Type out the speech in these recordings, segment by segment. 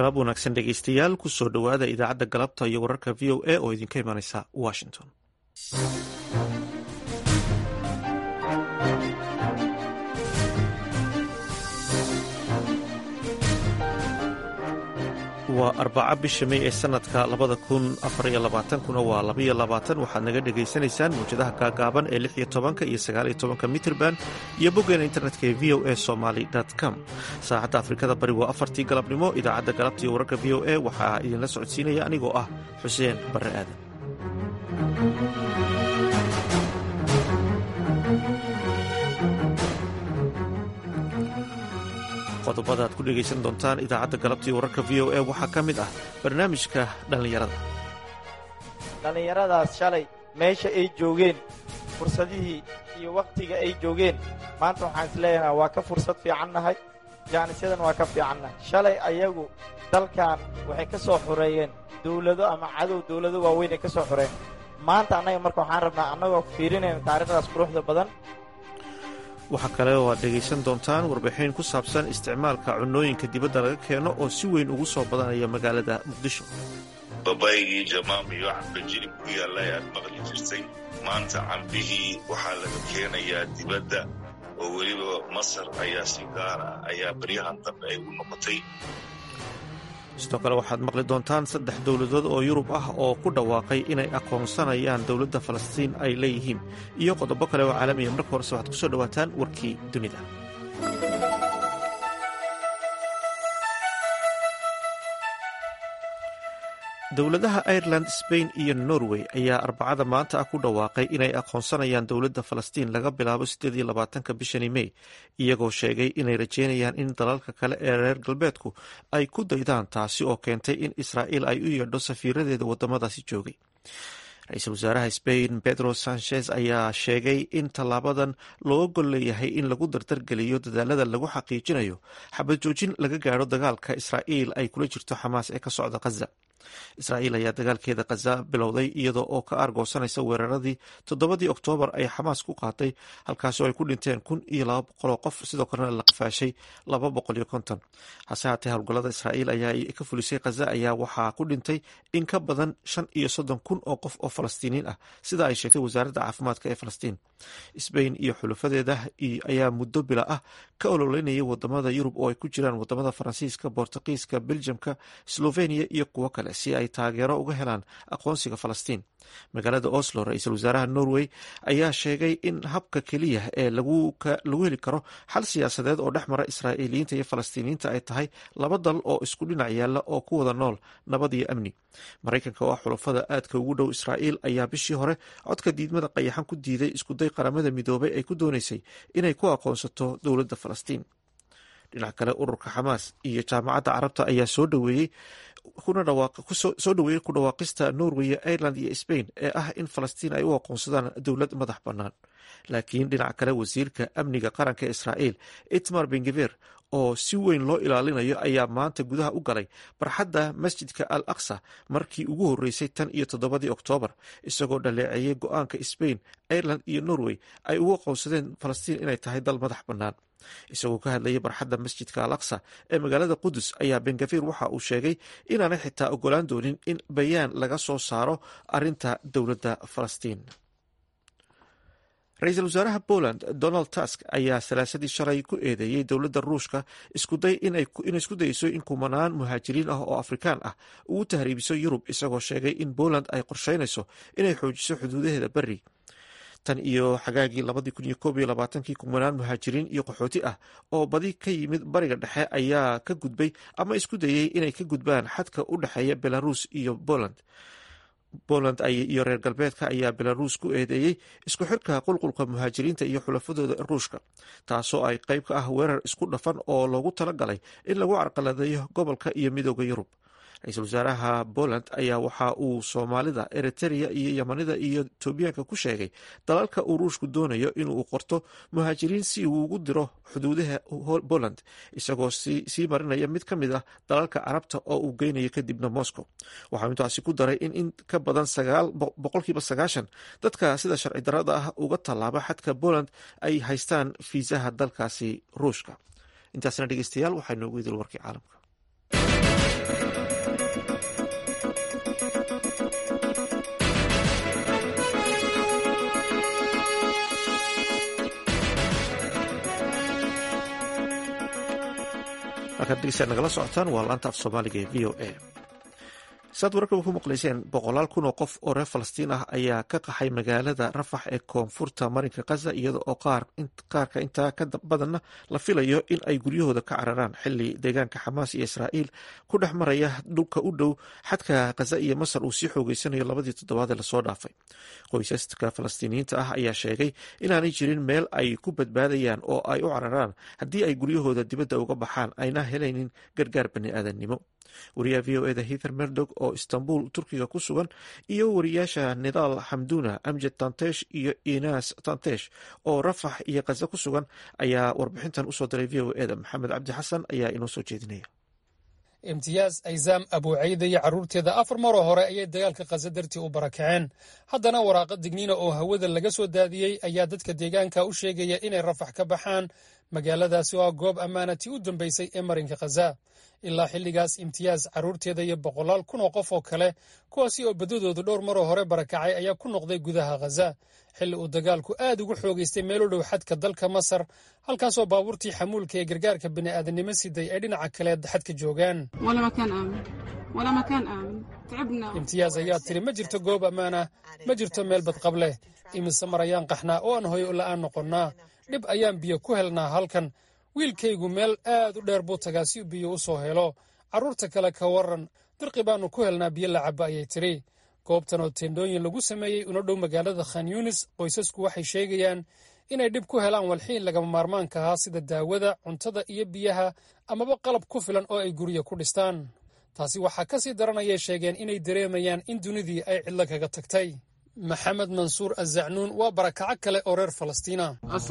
galab wanaagsan dhegeystayaal kusoo dhowaada idaacadda galabta iyo wararka v o a oo idinka imanaysa washington waa arbaca bisha mey ee sanadka labada kun afariyo labaatankuna waa labaiyo labaatan waxaad naga dhagaysanaysaan mawjadaha gaagaaban ee lix iyo tobanka iyo sagaaliyo tobanka mitrband iyo boggeena internetka ee v o a somaly com saacadda afrikada bari waa afartii galabnimo idaacadda galabta iyo wararka v o a waxaa idinla socodsiinaya anigoo ah xuseen barre aadan qodobada aad ku dhegaysan doontaan idaacadda galabta iyo wararka v o a waxaa ka mid ah barnaamijka dhallinyarada dhallinyaradaas shalay meesha ay joogeen fursadihii iyo wakhtiga ay joogeen maanta waxaan is leeyahay waa ka fursad fiicannahay jaanisyadan waa ka fiicannahay shalay ayagu dalkan waxay ka soo xoreeyeen dawlado ama cadow dawlado waaweyn ay ka soo xoreeyeen maanta annaga marka waxaan rabnaa annagoo fiirinayna taariikhdaas quruxda badan waxaa kale oo aad dhegaysan doontaan warbixin ku saabsan isticmaalka cunnooyinka dibadda laga keeno oo si weyn ugu soo badanaya magaalada muqdisho babaygii jamaam iyo camba jilib ku yaalla ayaad maqli jirtay maanta cambihii waxaa laga keenayaa dibadda oo weliba masar ayaa si gaara ayaa baryahan dambe ay u noqotay sidoo kale waxaad maqli doontaan saddex dowladood oo yurub ah oo ku dhawaaqay inay aqoonsanayaan dowladda falastiin ay leeyihiin iyo qodobo kale oo caalamiya marka horese waxaad ku soo dhowaataan warkii dunida dowladaha ireland sbain iyo norway ayaa arbacada maanta ah ku dhawaaqay inay aqoonsanayaan dowladda falastiin laga bilaabo siddeed iyo labaatanka bishani mey iyagoo sheegay inay rajeynayaan in dalalka kale ee reer galbeedku ay ku daydaan taasi oo keentay in israa'iil ay u yeedho safiiradeeda waddamadaasi joogay ra-iisul wasaaraha sbain pedro sanchez ayaa sheegay in tallaabadan looga gol leeyahay in lagu dardargeliyo dadaalada lagu xaqiijinayo xabad joojin laga gaadho dagaalka israa'iil ay kula jirto xamaas ee ka socda khaza israa'iil ayaa dagaalkeeda khaza bilowday iyada oo ka aargoosanaysa weeraradii toddobadii oktoobar ay xamaas ku qaatay halkaasoo ay ku dhinteen kun iyo laba boqoloo qof sidoo kalena la qafaashay laba boqol iyo konton hase haatee howlgallada israa'iil ayaa ka fulisay khaza ayaa waxaa ku dhintay in ka badan shan iyo soddon kun oo qof oo falastiiniin ah sida ay sheegtay wasaaradda caafimaadka ee falastiin sbain iyo xulufadeeda ayaa muddo bila ah ka ololeynayay wadamada yurub oo ay ku jiraan wadamada faransiiska bortuqiiska beljamka sloveniya iyo kuwo kale si ay taageero uga helaan aqoonsiga falastiin magaalada oslo ra-iisul wasaaraha norway ayaa sheegay in habka keliya ee lagu heli karo xal siyaasadeed oo dhex mara israa'iiliyiinta iyo falastiiniyiinta ay tahay laba dal oo isku dhinac yaalla oo ku wada nool nabad iyo amni maraykanka oo ah xulafada aadka ugu dhow israa'iil ayaa bishii hore codka diidmada qayaxan ku diiday iskuday qaramada midoobay ay ku doonaysay inay ku aqoonsato dowladda falastiin dhinac kale ururka xamaas iyo jaamacadda carabta ayaa soo dhaweeyey soo dhaweeyey ku dhawaaqista norway ireland iyo sbain ee ah in falastiin ay u aqoonsadaan dowlad madax bannaan laakiin dhinac kale wasiirka amniga qaranka israa'iil itmar bengever oo si weyn loo ilaalinayo ayaa maanta gudaha u galay barxadda masjidka al aqsa markii ugu horreysay tan iyo toddobadii oktoobar isagoo dhaleeceeyey go-aanka sbain ireland iyo norway ay ugu aqoonsadeen falastiin inay tahay dal madax bannaan isagoo ka hadlayay barxadda masjidka al aqsa ee magaalada qudus ayaa bengafir waxa uu sheegay inaanay xitaa ogolaan doonin in bayaan laga soo saaro arinta dowladda falastiin ra-iisul wasaaraha poland donald tusk ayaa salaasadii shalay ku eedeeyey dowladda ruushka iskuday inay isku dayeyso in kumanaan muhaajiriin ah oo afrikaan ah ugu tahriibiso yurub isagoo sheegay in poland ay qorsheynayso inay xoojiso xuduudaheeda beri tan iyo xagaagii labadii kun iyo koob iyo labaatankii kumanaan muhaajiriin iyo qaxooti ah oo badi ka yimid bariga dhexe ayaa ka gudbay ama isku dayey inay ka gudbaan xadka u dhexeeya belarus iyo poland poland iyo reer galbeedka ayaa belaruus ku eedeeyey isku xirka qulqulka muhaajiriinta iyo xulafadooda ruushka taasoo ay qayb ka ah weerar isku dhafan oo loogu talagalay in lagu carqaladeeyo gobolka iyo midooda yurub ra-iisul wasaaraha poland ayaa waxa uu soomaalida eritereya iyo yamanida iyo etoobiyaanka ku sheegay dalalka uu ruushku doonayo inuu qorto muhaajiriin si uu ugu diro xuduudaha poland isagoo sii marinaya mid ka mid ah dalalka carabta oo uu geynayo kadibna moscow waxau intaasi ku daray in in ka badan boqolkiiba sagaashan dadka sida sharci darada ah uga tallaaba xadka poland ay haystaan fiisaha dalkaasi ruushka intaasna dhegeystayaal waxaa noogu idil warkii caalamka markaad dhegeysaa nagala socotaan waa laanta af soomaaliga ee v o a saad wararkaba ku maqlayseen boqolaal kun oo qof oo reer falastiin ah ayaa ka qaxay magaalada rafax ee koonfurta marinka khaza iyada oo qaarka intaa ka badanna la filayo in ay guryahooda ka cararaan xili deegaanka xamaas iyo israa'iil ku dhex maraya dhulka u dhow xadka khaza iyo masar uu sii xoogeysanayo labadii toddobaadee lasoo dhaafay qoysaska falastiiniyiinta ah ayaa sheegay inaanay jirin meel ay ku badbaadayaan oo ay u cararaan haddii ay guryahooda dibadda uga baxaan ayna helaynin gargaar bani aadannimo wariyaha v o eda hither merdog oo istanbul turkiga ku sugan iyo wariyaasha nidaal xamduna amjed tantesh iyo inas tantesh oo rafax iyo khaza ku sugan ayaa warbixintan usoo diray v o eda maxamed cabdi xasan ayaa inoo soo jeedinaya imtiyaaz aysaam abuucayda iyo carruurteeda afar maroo hore ayay dagaalka khaza dartii u barakaceen haddana waraaqa digniina oo hawada laga soo daadiyey ayaa dadka deegaanka u sheegaya inay rafax ka baxaan magaaladaasi oo ah goob ammaanatii u dambaysay ee marinka khaza ilaa xilligaas imtiyaaz carruurteeda iyo boqolaal kun oo qof oo kale kuwaasi oo baddadoodu dhowr maroo hore barakacay ayaa ku noqday gudaha khaza xilli uu dagaalku aad ugu xoogaystay meel u dhow xadka dalka masar halkaasoo baabuurtii xamuulka ee gargaarka bini'aadanimo siday ay dhinaca kale xadka joogaan imtiyaaz ayaa tiri ma jirto goob ammaan ah ma jirto meel badqab leh imise mar ayaan qaxnaa oo aan hoyo la'aan noqonnaa dhib ayaan biyo ku helnaa halkan wiilkaygu meel aad u dheer buu tagaa si biyo u soo helo carruurta kale ka waran dirqi baannu ku helnaa biyo la cabba ayay tidhi goobtan oo teendhooyin lagu sameeyey una dhow magaalada khan yunis qoysasku waxay sheegayaan inay dhib ku helaan walxiin lagama maarmaanka ahaa sida daawada cuntada iyo biyaha amaba qalab ku filan oo ay guryo ku dhistaan taasi waxaa ka sii daranayay sheegeen inay dareemayaan in dunidii ay cidlo kaga tagtay maxamed mansuur azacnuun waa barakaco kale oo reer falastiina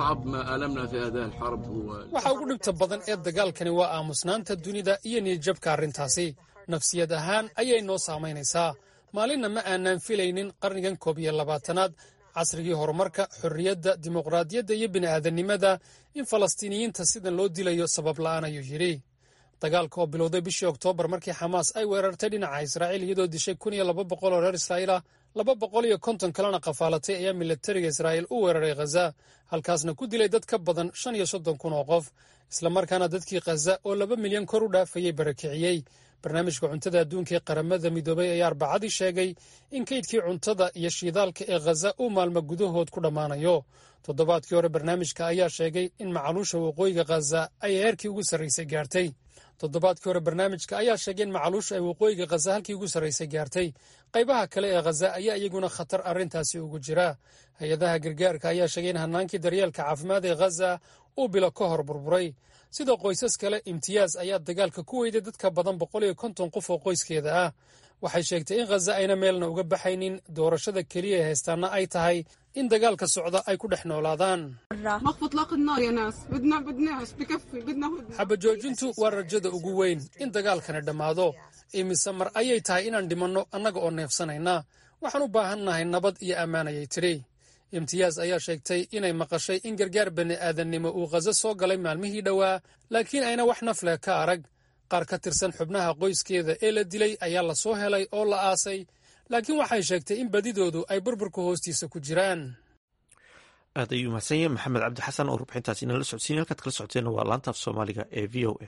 waxa ugu dhibta badan ee dagaalkani waa aamusnaanta dunida iyo niyadjabka arrintaasi nafsiyad ahaan ayay noo saamaynaysaa maalinna ma aanaan filaynin qarnigan koob iyo labaatanaad casrigii horumarka xorriyadda dimuqraadiyadda iyo bini'aadanimada in falastiiniyiinta sidan loo dilayo sabab la'aan ayuu yidhi dagaalka oo bilowday bishii oktoobar markii xamaas ay weerartay dhinaca israa'iil iyadoo dishay kun iyo laba boqol oo reer israa'iil ah laba boqol iyo konton kalena qafaalatay ayaa milatariga israa'iil u weeraray khaza halkaasna ku dilay dad ka badan shan iyo soddon kun oo qof islamarkaana dadkii khaza oo laba milyan kor u dhaafayay barakiciyey barnaamijka cuntada adduunka ee qaramada midoobay ayaa arbacadii sheegay in kaydkii cuntada iyo shiidaalka ee khaza uu maalmo gudahood ku dhammaanayo toddobaadkii hore barnaamijka ayaa sheegay in macaluusha waqooyiga khaza ay heerkii ugu sarraysay gaartay toddobaadkii hore barnaamijka ayaa sheegay in macaluusha ay waqooyiga khaza halkii ugu sarraysay gaartay qaybaha kale ee khaza ayaa iyaguna khatar arrintaasi ugu jira hay-adaha gargaarka ayaa sheegay in hannaankii daryeelka caafimaad ee khaza uu bilo ka hor burburay sida qoysas kale imtiyaaz ayaa dagaalka ku weyday dadka badan boqol iyo konton qof oo qoyskeeda ah waxay sheegtay in khaza ayna meelna uga baxaynin doorashada keliya ee haystaana ay tahay in dagaalka socda ay ku dhex noolaadaan xabajoojintu waa rajada ugu weyn in dagaalkani dhammaado imise mar ayay tahay inaan dhimanno annaga oo neefsanayna waxaan u baahannahay nabad iyo ammaan ayay tidhi imtiyaaz ayaa sheegtay inay maqashay in gargaar bani'aadannimo uu khaza soo galay maalmihii dhowaa laakiin ayna wax nafleh ka arag qaar ka tirsan xubnaha qoyskeeda ee la dilay ayaa la soo helay oo la aasay laakiin waxay sheegtay in badidoodu ay burburka hoostiisa ku jiraan aad ayuu mahadsan yahay maxamed cabdi xasan oo rubxintaasi inala socodsiin halkaad kala socoteenna waa laanta af soomaaliga ee v o a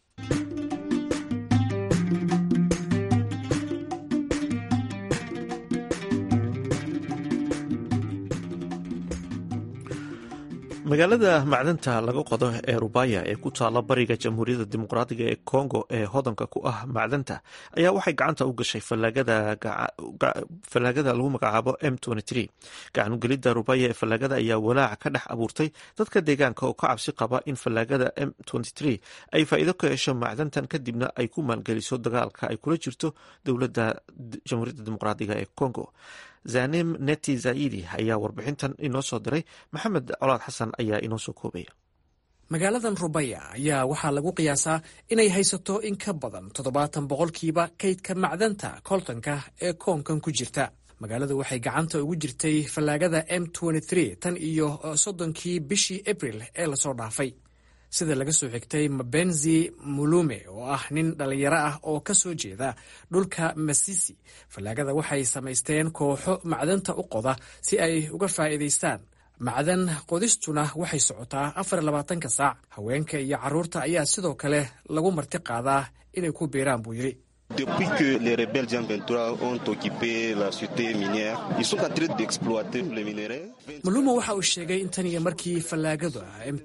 magaalada macdanta laga qodo ee rubaya ee ku taala bariga jamhuuriyadda dimuqraadiga ee congo ee hodanka ku ah macdanta ayaa waxay gacanta u gashay fallaagada lagu magacaabo m gacanugelidda rubaya ee fallaagada ayaa walaac ka dhex abuurtay dadka deegaanka oo ka cabsi qaba in fallaagada m ay faa'iido ka hesho macdantan kadibna ay ku maalgeliso dagaalka ay kula jirto dowladda jamhuuriyadda dimuqraadiga ee congo zanim neti zaidi ayaa warbixintan inoo soo diray maxamed colaad xasan ayaa inoo soo koobaya magaaladan rubaya ayaa waxaa lagu qiyaasaa inay haysato in ka badan toddobaatan boqolkiiba kaydka macdanta koltanka ee koonkan ku jirta magaaladu waxay gacanta ugu jirtay fallaagada m tan iyo soddonkii bishii abril ee lasoo dhaafay sida laga soo xigtay mabenzi mulume oo ah nin dhallinyaro ah oo ka soo jeeda dhulka masisi fallaagada waxay samaysteen kooxo macdanta u qoda si ay uga faa'iidaystaan macdan qodistuna waxay socotaa afar iyo labaatanka saac haweenka iyo carruurta ayaa sidoo kale lagu marti qaadaa inay ku biiraan buu yidhi Depuis que les rebelles Jean 23 ont occupé la cité minière, ils sont en train d'exploiter les minerais. maluma waxa uu sheegay in tan iyo markii fallaagadu m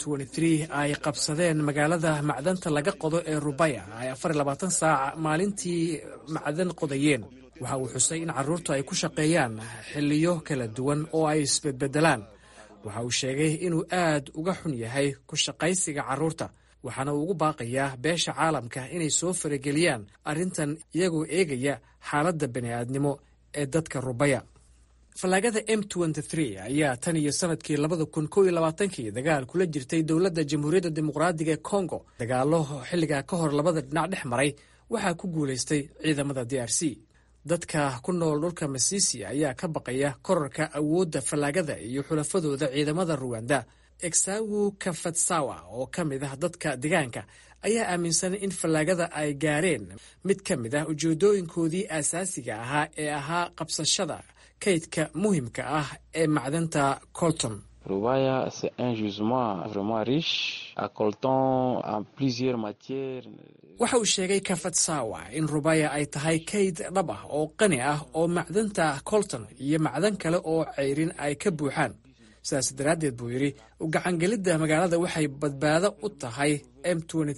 ay qabsadeen magaalada macdanta laga qodo ee rubaya ay afar iyo labaatan saac maalintii macdan qodayeen waxa uu xusay in carruurtu ay ku shaqeeyaan xilliyo kala duwan oo ay isbedbedelaan waxa uu sheegay inuu aad uga xun yahay ku shaqaysiga carruurta waxaana uu ugu baaqayaa beesha caalamka inay soo farageliyaan arrintan iyagoo eegaya xaaladda bani'aadnimo ee dadka rubaya fallaagada m ayaa tan iyo sanadkii labada kun kow iyo labaatankii dagaal kula jirtay dowladda jamhuuriyadda dimuqraadiga ee kongo dagaallo xilligaa ka hor labada dhinac dhex maray waxaa ku guulaystay ciidamada d r c dadka ku nool dhulka masisi ayaa ka baqaya korarka awoodda fallaagada iyo xulafadooda ciidamada ruwanda exawu kafatsawa oo ka mid ah dadka deegaanka ayaa aaminsan in fallaagada ay gaareen mid ka mid ah ujeedooyinkoodii aasaasiga ahaa ee ahaa qabsashada kaydka muhimka ah ee macdanta colton Rubaya, c'est un gisement vraiment riche, à coltan en plusieurs matières. waxa uu sheegay kafatsawa in rubaya ay tahay kayd dhab ah oo qani ah oo macdanta colton iyo macdan kale oo ceyrin ay ka buuxaan sidaas daraaddeed buu yidhi u gacangelidda magaalada waxay badbaado u tahay m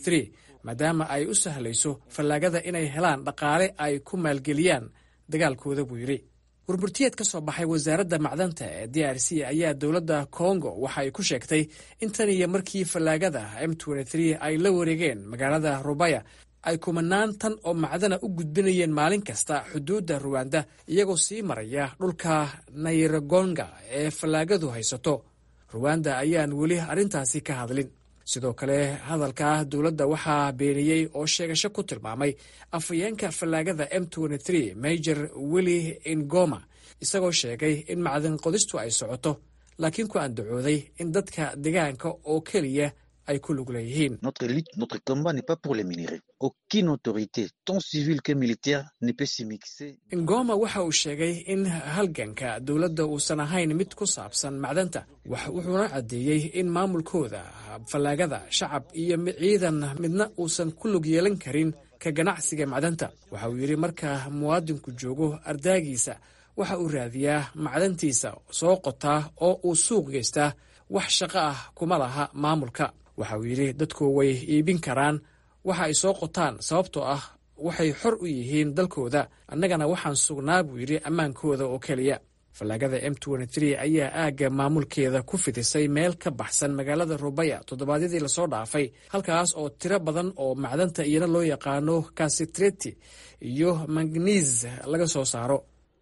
maadaama ay u sahlayso fallaagada inay helaan dhaqaale ay ku maalgeliyaan dagaalkooda buu yidhi warburtiyeed ka soo baxay wasaaradda macdanta ee d r c ayaa dowladda kongo waxa ay ku sheegtay in tan iyo markii fallaagada m ay la wareegeen magaalada rubaya ay kumanaan tan oo macdana u gudbinayeen maalin kasta xuduudda ruwanda iyagoo sii maraya dhulka nayragonga ee fallaagadu haysato ruwanda ayaan weli arrintaasi ka hadlin sidoo kale hadalka dowladda waxaa beeniyey oo sheegasho ku tilmaamay afhayeenka fallaagada m major willi ingoma isagoo sheegay in macdan qodistu ay socoto laakiin ku andacooday in dadka deegaanka oo keliya ay ku lug leeyihiin Notre lutte, notre combat n'est pas pour les minéraux. Aucune autorité, tant civile que militaire, ne peut s'immiscer. ingoma waxa uu sheegay in halganka dowladda uusan ahayn mid ku saabsan macdanta wax wuxuuna caddeeyey in maamulkooda fallaagada shacab iyo ciidan midna uusan ku lug yeelan karin ka ganacsiga macdanta waxa uu yidhi marka muwaadinku joogo ardaagiisa waxa uu raadiyaa macdantiisa soo qotaa oo uu suuq geystaa wax shaqo ah kuma laha maamulka waxa uu yidhi dadku way iibin karaan waxa ay soo qotaan sababtoo ah waxay xor u yihiin dalkooda annagana waxaan sugnaa buu yidhi ammaankooda oo keliya fallaagada m ayaa aagga maamulkeeda ku fidisay meel ka baxsan magaalada rubaya toddobaadyadii lasoo dhaafay halkaas oo tiro badan oo macdanta iyana loo yaqaano kasitreti iyo magniis laga soo saaro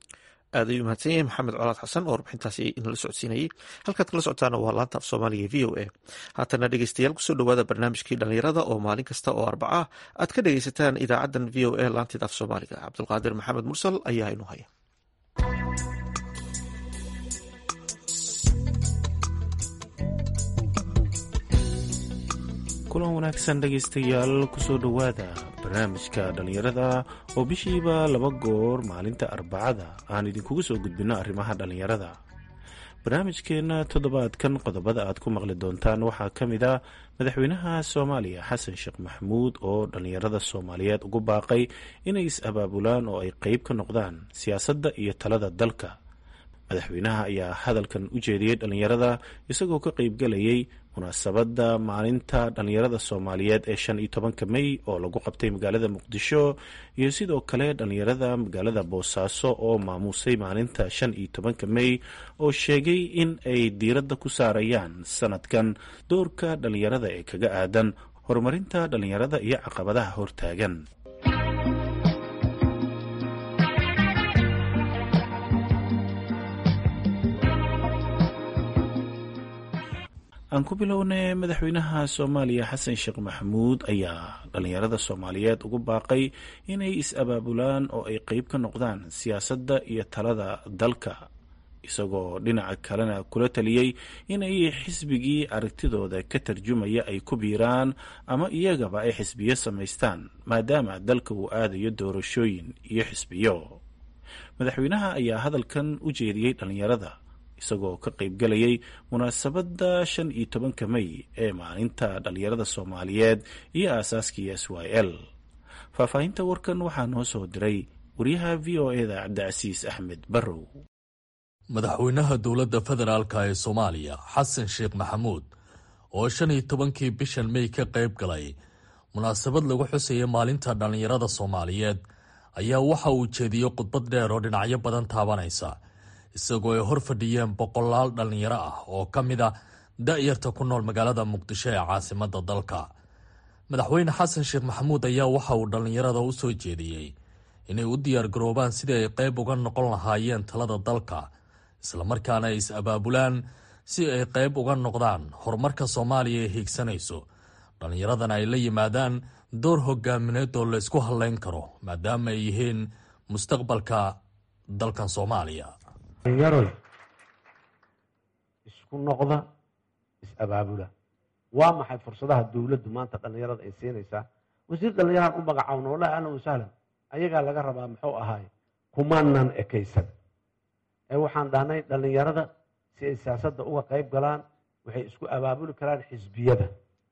aad ayuu mahadsan yahay maxamed colaad xasan oo warbixintaasi inala socodsiinayay halkaad kala socotaana waa laanta af soomaaliga v o a haatana dhegeystayaal kusoo dhowaada barnaamijkii dhallinyarada oo maalin kasta oo arbaca ah aad ka dhegeysataan idaacadan v o a laanteeda af soomaaliga cabdulqaadir maxamed mursal ayaa inu haya kulan wanaagsan dhegaystayaal kusoo dhowaada barnaamijka dhallinyarada oo bishiiba laba goor maalinta arbacada aan idinkugu soo gudbinno arrimaha dhallinyarada barnaamijkeenna toddobaadkan qodobada aad ku maqli doontaan waxaa ka mid a madaxweynaha soomaaliya xasan sheekh maxamuud oo dhallinyarada soomaaliyeed ugu baaqay inay is-abaabulaan oo ay qeyb ka noqdaan siyaasadda iyo talada dalka madaxweynaha ayaa hadalkan u jeediyey dhallinyarada isagoo ka qeybgelayay munaasabadda maalinta dhallinyarada soomaaliyeed ee shan iyo tobanka mey oo lagu qabtay magaalada muqdisho iyo sidoo kale dhallinyarada magaalada boosaaso oo maamuusay maalinta shan iyo tobanka mey oo sheegay in ay diiradda ku saarayaan sanadkan doorka dhallinyarada ee kaga aadan horumarinta dhallinyarada iyo caqabadaha hortaagan aan ku bilownay madaxweynaha soomaaliya xasan sheekh maxamuud ayaa dhallinyarada soomaaliyeed ugu baaqay inay is-abaabulaan oo ay qeyb ka noqdaan siyaasadda iyo talada dalka isagoo dhinaca kalena kula taliyey inay xisbigii aragtidooda ka tarjumaya ay ku biiraan ama iyagaba ay xisbiyo samaystaan maadaama dalka uu aadayo doorashooyin iyo xisbiyo madaxweynaha ayaa hadalkan u jeediyey dhallinyarada isagoo ka qaybgalayay munaasabadda shan iyo tobanka mey ee maalinta dhallinyarada soomaaliyeed iyo aasaaskii s y l faahfaahinta warkan waxaa noo soo diray wariyaha v o e da cabdicasiis axmed barrow madaxweynaha dowladda federaalk ee soomaaliya xasan sheekh maxamuud oo shan iyo tobankii bishan mey ka qayb galay munaasabad lagu xusaya maalinta dhallinyarada soomaaliyeed ayaa waxa uu jeediyey khudbad dheer oo dhinacyo badan taabanaysa isagoo ay hor fadhiyeen boqolaal dhallinyaro ah oo ka mid a da-yarta ku nool magaalada muqdisho ee caasimadda dalka madaxweyne xasan sheekh maxamuud ayaa waxa uu dhallinyarada u soo jeediyey inay u diyaargaroobaan sidii ay qayb uga noqon lahaayeen talada dalka islamarkaana ay is-abaabulaan si ay qayb uga noqdaan horumarka soomaaliya ee hiigsanayso dhallinyaradana ay la yimaadaan door hogaamineed oo laysku hadlayn karo maadaama ay yihiin mustaqbalka dalkan soomaaliya dhallinyaroy isku noqda is-abaabula waa maxay fursadaha dowladdu maanta dhallinyarada ay siinaysaa wasiir dhallinyaraan u magacaawna wallahi ahlan wasahlan ayagaa laga rabaa muxuu ahaay kumaanan ekaysan ee waxaan dhahnay dhallinyarada si ay siyaasadda uga qayb galaan waxay isku abaabuli karaan xisbiyada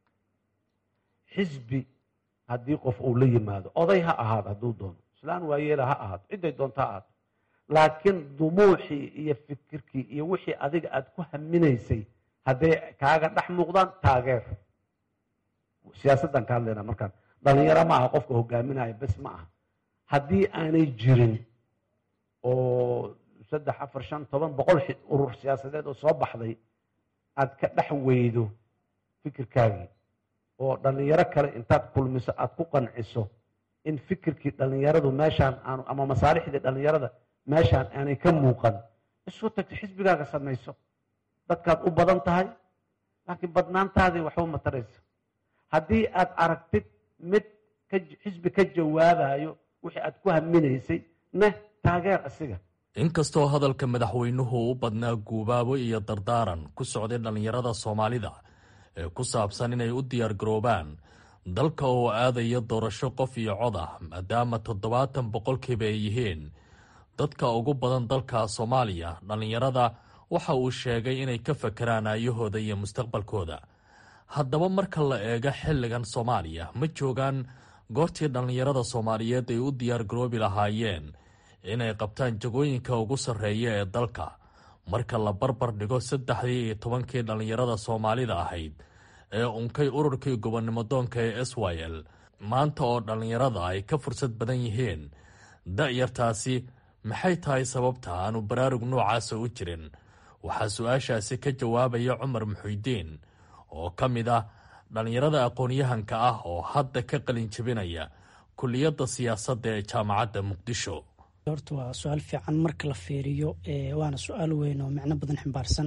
xisbi haddii qof uu la yimaado oday ha ahaado hadduu doono islaan waayeela ha ahaato cidday doonto ha ahaato laakiin dumuuxii iyo fikirkii iyo wixii adiga aad ku haminaysay hadday kaaga dhex muuqdaan taageer siyaasaddan ka hadlayna markaan dhalinyaro ma aha qofka hogaaminaya bes ma aha haddii aanay jirin oo saddex afar shan toban boqol urur siyaasadeed oo soo baxday aad ka dhex weydo fikirkaagii oo dhallinyaro kale intaad kulmiso aad ku qanciso in fikirkii dhallinyaradu meeshaan aanu ama masaalixdii dhallinyarada meeshaan aanay ka muuqan isu tagto xisbigaaga samayso dadkaad u badan tahay laakiin badnaantaadii waxba mataraysa haddii aad aragtid mid xisbi ka jawaabayo wixii aad ku haminaysay neh taageer asiga inkastoo hadalka madaxweynuhu u badnaa guubaabo iyo dardaaran ku socday dhallinyarada soomaalida ee ku saabsan inay u diyaargaroobaan dalka oo aadaya doorasho qof iyo cod ah maadaama toddobaatan boqolkiiba ay yihiin dadka ugu badan dalka soomaaliya dhallinyarada waxa uu sheegay inay ka fakeraan aayahooda iyo mustaqbalkooda haddaba marka la eego xilligan soomaaliya ma joogaan goortii dhallinyarada soomaaliyeed ay u diyaargaroobi lahaayeen inay qabtaan jagooyinka ugu sarreeya ee dalka marka la barbar dhigo saddexdii iyo tobankii dhallinyarada soomaalida ahayd ee unkay ururkii gobonnimo doonka ee s y l maanta oo dhallinyarada ay ka fursad badan yihiin da-yartaasi maxay tahay sababta aanu baraarug noocaasa u jirin waxaa su-aashaasi ka jawaabaya cumar muxuudiin oo ka mid ah dhallinyarada aqoon-yahanka ah oo hadda ka qalin jebinaya kuliyadda siyaasadda ee jaamacadda muqdisho horta waa su-aal fiican marka la fiiriyo waana su-aal weyn oo micno badan ximbaarsan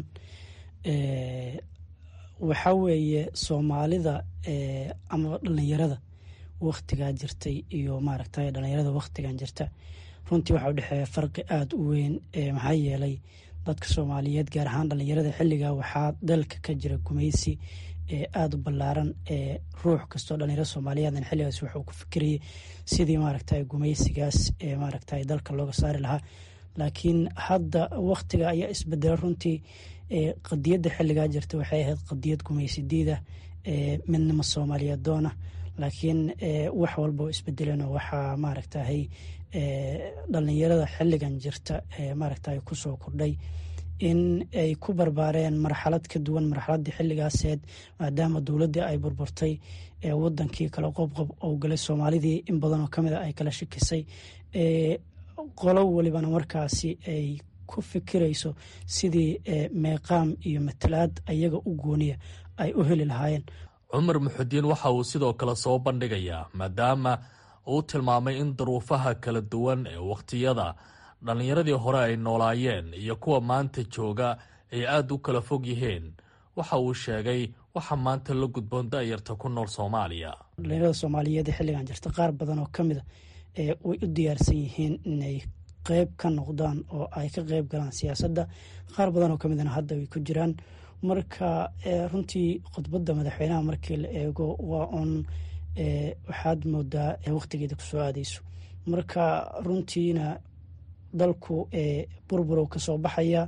waxaa weeye soomaalida ama dhalinyarada waktigaa jirtay iyo maaragtay dhalinyarada waktigan jirta runtii waxaa udhexeeya farqi aada u weyn maxaa yeelay dadka soomaaliyeed gaar ahaan dhalinyarada xilligaa waxaa dalka ka jira gumaysi aada u ballaaran ruux kastoo dhalinyaro soomaaliyeedan xilligaas wuxuu ku fikirayay sidii maaragtay gumaysigaas maaragtay dalka looga saari lahaa laakiin hadda waktiga ayaa isbedela runtii qadiyadda xilligaa jirta waxay ahayd qadiyad gumaysidiida midnimo soomaaliyeed doona laakiin wax walba oo isbedeleen waxaa maaragtahay dhalinyarada xilligan jirta maaragtay kusoo kordhay in ay ku barbaareen marxalad ka duwan marxaladii xilligaaseed maadaama dowladdii ay burburtay wadankii kale qobqob oo galay soomaalidii in badanoo kamid a ay kala shikisay qolo welibana markaasi ay ku fikirayso sidii meeqaam iyo matalaad ayaga u gooniya ay u heli lahaayeen cumar muxudiin waxa uu sidoo kale soo bandhigayaa maadaama uu tilmaamay in duruufaha kala duwan ee wakhtiyada dhallinyaradii hore ay noolaayeen iyo kuwa maanta jooga ay aada u kala fog yihiin waxa uu sheegay waxa maanta la gudboon da-yarta ku nool soomaaliya dhalinyarada soomaaliyeed ee xilligan jirta qaar badan oo ka mida way u diyaarsan yihiin inay qeyb ka noqdaan oo ay ka qeyb galaan siyaasadda qaar badan oo ka midana hadda way ku jiraan marka runtii khudbadda madaxweynaha markii la eego waa uun waxaad moodaa wakhtigeeda kusoo aadeyso marka runtiina dalku burburow kasoo baxaya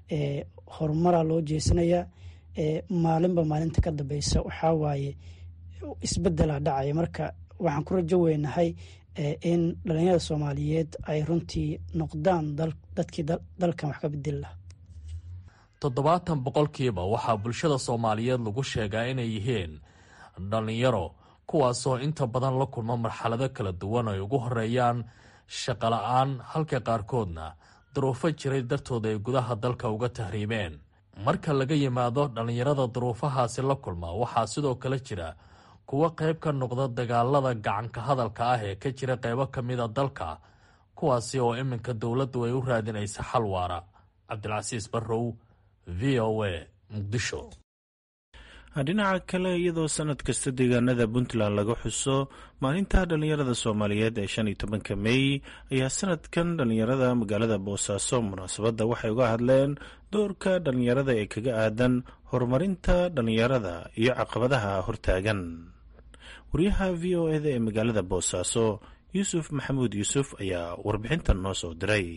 horumaraa loo jeesanayaa maalinba maalinta ka dambeysa waxaa waaye isbedelaa dhacaya marka waxaan ku rajo weynahay in dhalinyarada soomaaliyeed ay runtii noqdaan dadkii dalkan wax ka bedeli laha toddobaatan boqolkiiba waxaa bulshada soomaaliyeed lagu sheegaa inay yihiin dhallinyaro kuwaasoo inta badan la kulma marxalado kala duwan ay ugu horeeyaan shaqola-aan halka qaarkoodna duruufo jiray dartooda ay gudaha dalka uga tahriibeen marka laga yimaado dhallinyarada duruufahaasi la kulma waxaa sidoo kale jira kuwo qayb ka noqda dagaalada gacanka hadalka ah ee ka jira qaybo ka mida dalka kuwaasi oo iminka dowladdu ay u raadinaysa xal waara cabdilcasiis barrow v o a muqdisho dhinaca kale iyadoo sanad kasta deegaanada puntland laga xuso maalinta dhallinyarada soomaaliyeed ee shan iyo tobanka mey ayaa sanadkan dhallinyarada magaalada boosaaso munaasabadda waxay uga hadleen doorka dhallinyarada ee kaga aadan horumarinta dhallinyarada iyo caqabadaha hortaagan wariyaha v o eda ee magaalada boosaaso yuusuf maxamuud yuusuf ayaa warbixintan noo soo diray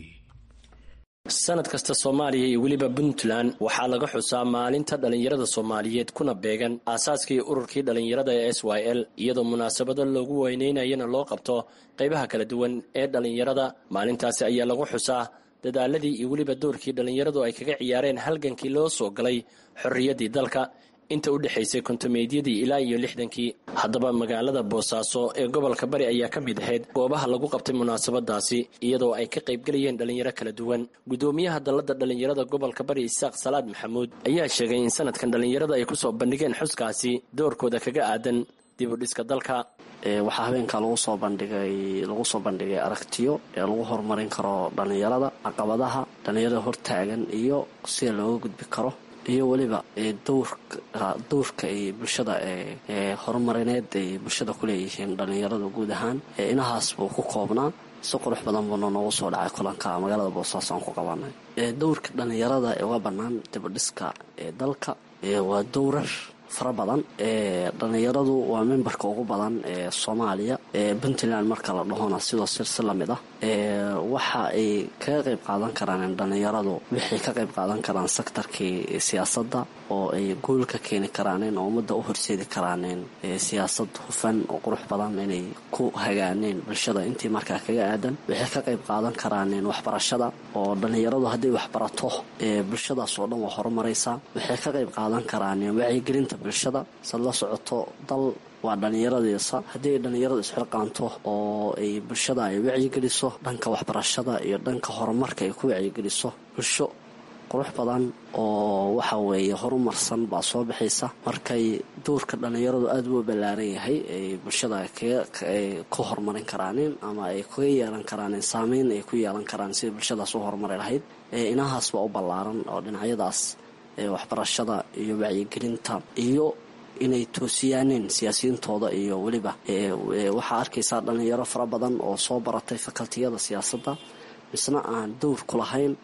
sanad kasta soomaaliya iyo weliba puntland waxaa laga xusaa maalinta dhallinyarada soomaaliyeed kuna beegan aasaaskii ururkii dhallinyarada ee s y l iyadoo munaasabado loogu weyneynayana loo qabto qaybaha kala duwan ee dhallinyarada maalintaasi ayaa lagu xusaa dadaaladii iyo weliba doorkii dhallinyaradu ay kaga ciyaareen halgankii loo soo galay xorriyaddii dalka inta u dhexaysay kontomeedyadii ilaa iyo lixdankii haddaba magaalada boosaaso ee gobolka bari ayaa ka mid ahayd goobaha lagu qabtay munaasabadaasi iyadoo ay ka qaybgelayeen dhallinyaro kala duwan guddoomiyaha dalladda dhallinyarada gobolka bari isaaq salaad maxamuud ayaa sheegay in sanadkan dhallinyarada ay kusoo bandhigeen xuskaasi doorkooda kaga aadan dib u dhiska dalka waxaa habeenka lagu soo bandhigay lagu soo bandhigay aragtiyo ee lagu horumarin karo dhallinyarada caqabadaha dhallinyarada hortaagan iyo sida looga gudbi karo iyo weliba dowrka ay bulshada ee horumarineed ay bulshada ku leeyihiin dhallinyarada guud ahaan inahaas buu ku koobnaa si qurux badan buuna noogu soo dhacay kulanka magaalada boosaaso aan ku qabanay dowrka dhallinyarada ee uga bannaan dibadhiska ee dalka waa dowrar fara badan dhallinyaradu waa membarka ugu badan ee soomaaliya puntland marka la dhahona sidoo sir si lamid ah waxa ay kaga qayb qaadan karaan dhallinyaradu waxay ka qayb qaadan karaan sektarkii siyaasadda oo ay guul ka keeni karaaneen oo ummadda u horseedi karaaneen siyaasad hufan oo qurux badan inay ku hagaaneen bulshada intii markaa kaga aadan waxay ka qayb qaadan karaaneen waxbarashada oo dhallinyaradu hadday waxbarato bulshadaas oo dhan waa horumaraysaa waxay ka qayb qaadan karaaneen wacyigelinta bulshada sad la socoto dal waa dhallinyaradiisa haddii ay dhallinyaradu isxilqaanto oo ay bulshada ay wacyigeliso dhanka waxbarashada iyo dhanka horumarka ay ku wacyigeliso bulsho qurux badan oo waxa weeye horumarsan baa soo baxaysa markay doorka dhallinyaradu aada u ballaaran yahay ay bulshada ku horumarin karaaneen ama ay kaga yeelan karaaneen saameyn ay ku yeelan karaan sidai bulshadaas u horumari lahayd inahaas baa u ballaaran oo dhinacyadaas waxbarashada iyo wacyigelinta iyo inay toosiyaaneen siyaasiyiintooda iyo weliba waxaa arkaysaa dhallinyaro fara badan oo soo baratay fakaltiyada siyaasadda misna aan dowr ku lahayn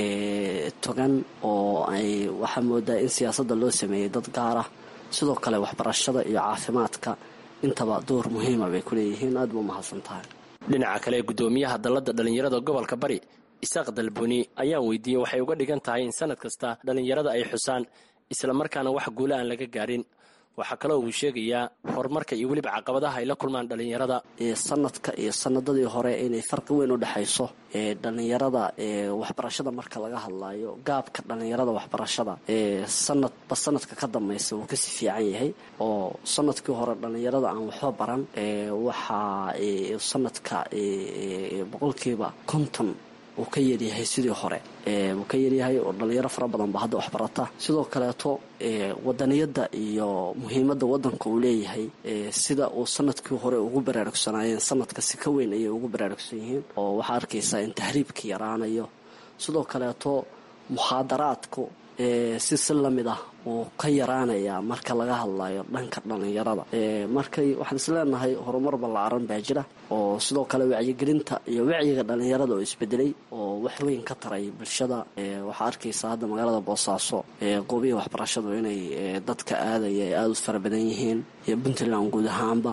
togan oo ay waxaa moodaa in siyaasadda loo sameeyey dad gaar ah sidoo kale waxbarashada iyo caafimaadka intaba door muhiima bay ku leeyihiin aad ba umahadsan tahay dhinaca kale guddoomiyaha dalladda dhallinyarada gobolka bari isaaq dalbuni ayaan weydiiyey waxay uga dhigan tahay in sanad kasta dhallinyarada ay xusaan islamarkaana wax guula aan laga gaarin waxaa kaloo uu sheegayaa horumarka iyo weliba caqabadaha ay la kulmaan dhallinyarada sanadka iyo sanadadii hore inay farqi weyn u dhexayso dhallinyarada waxbarashada marka laga hadlayo gaabka dhallinyarada waxbarashada sanadba sanadka ka dambaysa wuu kasii fiican yahay oo sanadkii hore dhallinyarada aan waxba baran waxaa sanadka boqolkiiba konton uu ka yaryahay sidii hore wuu ka yaryahay oo dhalinyaro fara badan ba hadda waxbarata sidoo kaleeto wadaniyadda iyo muhiimadda wadanka uu leeyahay sida uu sanadkii hore ugu baraarugsanaayeen sanadka si ka weyn ayay ugu baraarugsan yihiin oo waxaa arkaysaa in tahriibka yaraanayo sidoo kaleeto mukhaadaraadku si si lamid ah wuu ka yaraanayaa marka laga hadlayo dhanka dhallinyarada markay waxaan isleenahay horumar ballaaran baa jira oo sidoo kale wacyigelinta iyo wacyiga dhallinyarada oo isbedelay oo wax weyn ka taray bulshada waxaa arkaysaa hadda magaalada boosaaso goobihi waxbarashadu inay dadka aadaya ay aada u fara badan yihiin iyo puntland guud ahaanba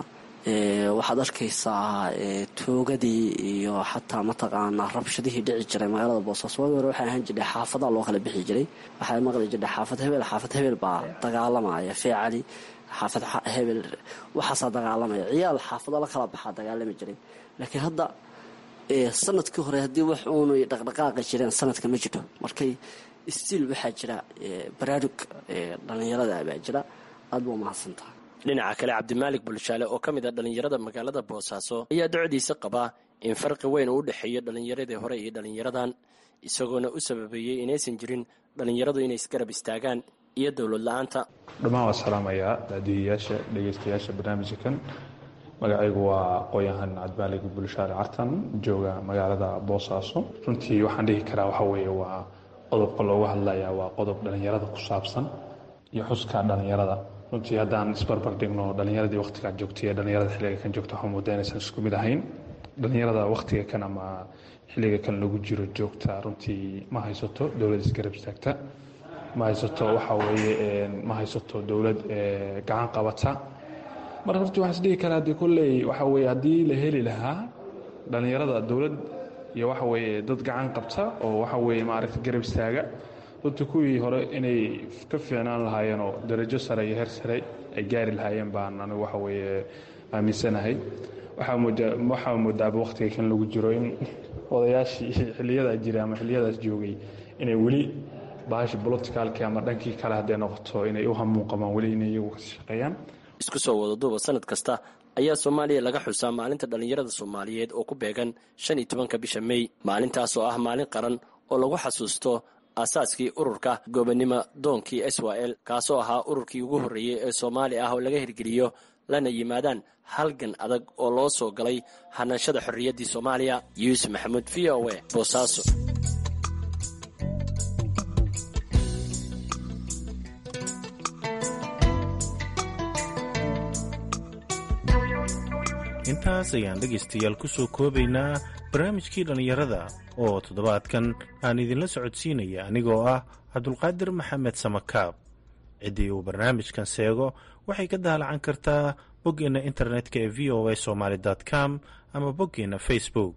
waxaad arkaysaa toogadii iyo xataa mataqaanaa rabshadihii dhici jiray magaalada boosaaso waagi hore waxay ahaan jirtay xaafadaha loo kala bixi jiray waxaa maqli jirtay xaafad hebel xaafad hebel baa dagaalamaya feecali xaafad hebel waxaasaa dagaalamaya ciyaal xaafado la kala baxaa dagaalami jiray laakiin hadda sanadkii hore haddii wax uunay dhaqdhaqaaqi jireen sanadka ma jiro markay stiil waxaa jira baraarug dhallinyarada baa jira aad ba umahadsantaha dhinaca kale cabdimaalik bulshaale oo ka mid a dhallinyarada magaalada boosaaso ayaa docdiisa qabaa in farqi weyn uu u dhexeeyo dhallinyaradii hore iyo dhallinyaradan isagoona u sababeeyey inaysan jirin dhallinyaradu inay isgarab istaagaan iyo dowlad la-aanta dhammaan waa salaamayaa daadiyayaasha dhegeystayaasha barnaamijkan magacaygu waa aqooyahan cabdimaalig bulshaale cartan jooga magaalada boosaaso runtii waxaan dhihi karaa waxa weeye waa qodobka looga hadlayaa waa qodob dhallinyarada ku saabsan iyo xuska dhallinyarada runtii haddaan isbarbar dhigno dhallinyaradii wakhtigaa joogtay ee dhallinyarada xilliga kan joogta waxaa moodaa inaysan isku mid ahayn dhallinyarada wakhtiga kan ama xilliga kan lagu jiro joogta runtii ma haysato dowlad isgarab istaagta ma haysato waxa weeye ma haysato dowlad gacan qabata marka horti waxaan isdhihi karaa dee kolley waxa weye haddii la heli lahaa dhallinyarada dowlad iyo waxa weeye dad gacan qabta oo waxa weeye maaragta garab istaaga runtii kuwii hore inay ka fiicnaan lahaayeen oo darajo sare iyo heer sare ay gaari lahaayeen baan anigu waxa weeye aaminsanahay waxaa moodaaba wakhtiga kan lagu jiro in odayaashii xiliyadaa jiray ama xiliyadaas joogay inay weli bahashi boloticaalkii ama dhankii kale hadday noqoto inay u hamuun qabaan weli inay iyagu ka shaqeeyaan isku soo wada duuba sanad kasta ayaa soomaaliya laga xusaa maalinta dhallinyarada soomaaliyeed oo ku beegan shan iyo tobanka bisha mey maalintaas oo ah maalin qaran oo lagu xasuusto aasaaskii ururka goobannimo doonkii s y l kaasoo ahaa ururkii ugu horreeyey ee soomaali ah oo laga hirgeliyo lana yimaadaan halgan adag oo loo soo galay hanashada xorriyaddii soomaaliya yuusuf maxamuud v o e boosaaso intaas ayaan dhegaystayaal ku soo koobaynaa barnaamijkii dhallinyarada oo toddobaadkan aan idinla socodsiinaya anigoo ah cabdulqaadir maxamed samakaab ciddii uu barnaamijkan seego waxay ka daalacan kartaa boggeenna internetka ee v o a somaali com ama boggeenna facebook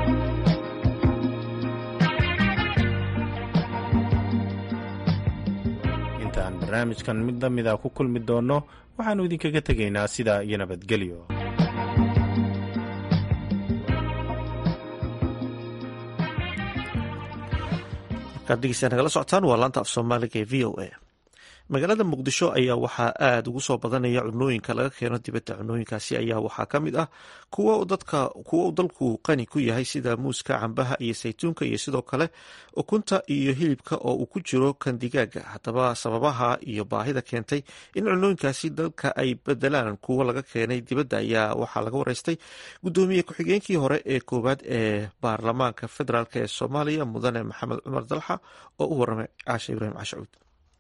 intaan barnaamijkan mid la mida ku kulmi doonno waxaannu idinkaga tegaynaa sidaa iyo nabadgelyo degeystayaa nagala socotaan waa laanta af soomaaliga ee v o a magaalada muqdisho ayaa waxaa aada ugu soo badanaya cunooyinka laga keeno dibadda cunooyinkaasi ayaa waxaa ka mid ah kuwa uu dalku qani ku yahay sida muuska cambaha iyo saytuunka iyo sidoo kale ukunta iyo hilibka oo uu ku jiro kan digaaga haddaba sababaha iyo baahida keentay in cunooyinkaasi dalka ay bedelaan kuwa laga keenay dibadda ayaa waxaa laga wareystay gudoomiye ku-xigeenkii hore ee koowaad ee baarlamaanka federaalk ee soomaaliya mudane maxamed cumar dalxa oo u waramay caashe ibraahim cashacuud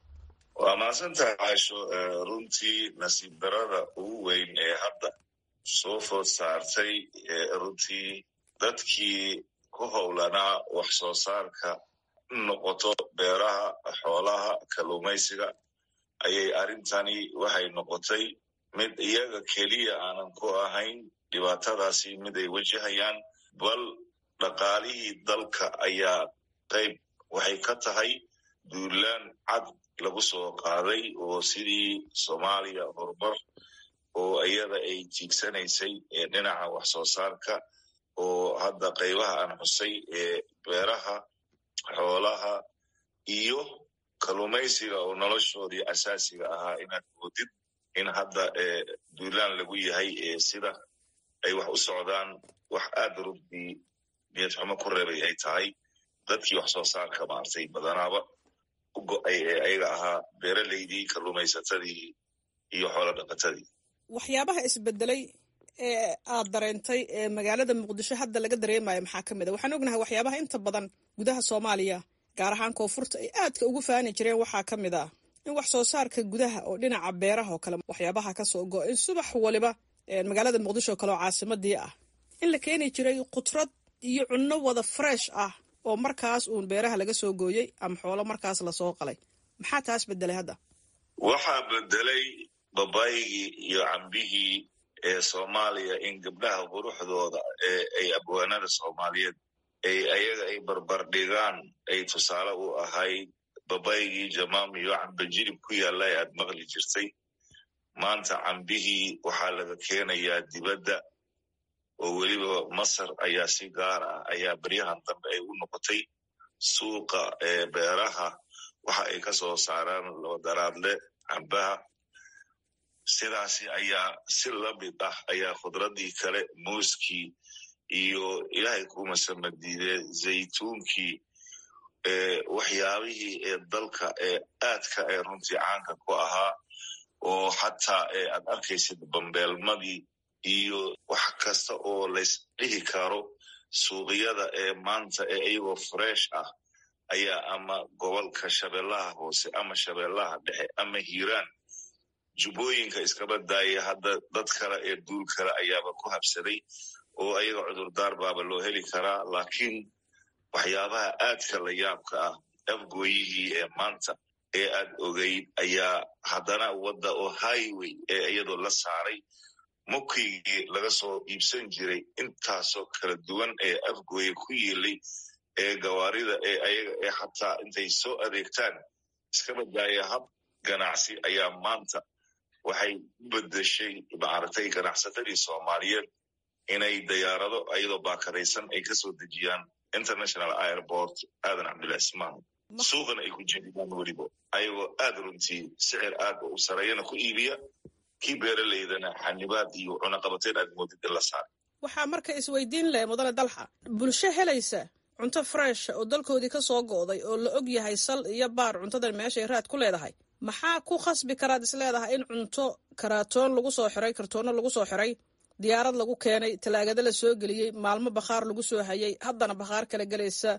waa mahadsantahay caasho runtii nasiib darada ugu weyn ee hadda soo food saartay runtii dadkii ku howlanaa wax soo saarka noqoto beeraha xoolaha kalluumaysiga ayay arrintani waxay noqotay mid iyaga keliya aanan ku ahayn dhibaatadaasi mid ay wajahayaan bal dhaqaalihii dalka ayaa qayb waxay ka tahay duulaan cad lagu soo qaaday oo sidii soomaaliya horumar oo iyada ay tiigsanaysay dhinaca wax soo saarka oo hadda qaybaha aan xusay ee beeraha xoolaha iyo kalluumaysiga oo noloshoodii asaasiga ahaa inaad moodid in hadda duulaan lagu yahay sida ay wax u socdaan wax aad runtii niyad xumo ku reebay ay tahay dadkii wax soo saarka maartay badanaaba go-ay ee ayaga ahaa beeraleydii kalluumaysatadii iyo xoolo dhaqatadii waxyaabaha isbedelay ee aad dareentay ee magaalada muqdisho hadda laga dareemayo maxaa ka mid a waxaan ognahay waxyaabaha inta badan gudaha soomaaliya gaar ahaan koonfurta ay aadka ugu faani jireen waxaa ka mid ah in wax soo saarka gudaha oo dhinaca beeraha oo kale waxyaabaha kasoo go in subax waliba magaalada muqdisho oo kale oo caasimadii ah in la keeni jiray qudrad iyo cunno wada fresh ah oo markaas uun beeraha laga soo gooyey ama xoolo markaas lasoo qalay maxaa taas bedelay hadda waxaa bedelay babaygii iyo cambihii ee soomaaliya in gabdhaha quruxdooda ee ay abwaanada soomaaliyeed ay ayaga ay barbardhigaan ay tusaale u ahayd babaygii jamaam iyo cambajirib ku yaalla ee aad maqli jirtay maanta cambihii waxaa laga keenayaa dibadda oo weliba masar ayaa si gaar ah ayaa beryahan dambe ay u noqotay suuqa ee beeraha waxa ay ka soo saaraan daraadle cambaha sidaasi ayaa si lamid ah ayaa khudradii kale muuskii iyo ilaahay kuma samadiidee zaytuunkii waxyaabihii ee dalka ee aadka ee runtii caanka ku ahaa oo xataa aad arkaysid bambeelmadii iyo wax kasta oo laysdhihi karo suuqyada ee maanta ee iyagoo fresh ah ayaa ama gobolka shabeellaha hoose ama shabeellaha dhexe ama hiiraan jubbooyinka iskaba daaya hadda dad kale ee duul kale ayaaba ku habsaday oo ayaga cudurdaar baaba loo heli karaa laakiin waxyaabaha aadka la yaabka ah afgooyihii ee maanta ee aad ogeyd ayaa haddana wadda oo highway ee iyadoo la saaray mukigii laga soo iibsan jiray intaasoo kala duwan ee afgooye ku yiilay ee gawaarida ee ayaga ee xataa intay soo adeegtaan iskaba daaya hab ganacsi ayaa maanta waxay u bedeshay maaragtay ganacsatadii soomaaliyeed inay dayaarado ayadoo baakadaysan ay kasoo dejiyaan international airport aadan cabdillah ismaan suuqana ay ku jediyaan weliba ayagoo aad runtii sicir aad u sareeyana ku iibiya kii beeraleydana xanibaad iyo cunaqabateen aad moodid in la saaray waxaa marka isweydiin leh mudane dalxa bulsho helaysa cunto fresh oo dalkoodii ka soo go'day oo la og yahay sal iyo baar cuntadan meeshay raad ku leedahay maxaa ku khasbi karaad is leedahay in cunto karaatoon lagu soo xiray kartoono lagu soo xiray diyaarad lagu keenay talaagada la soo geliyey maalmo bakhaar lagu soo hayay haddana bakhaar kala gelaysa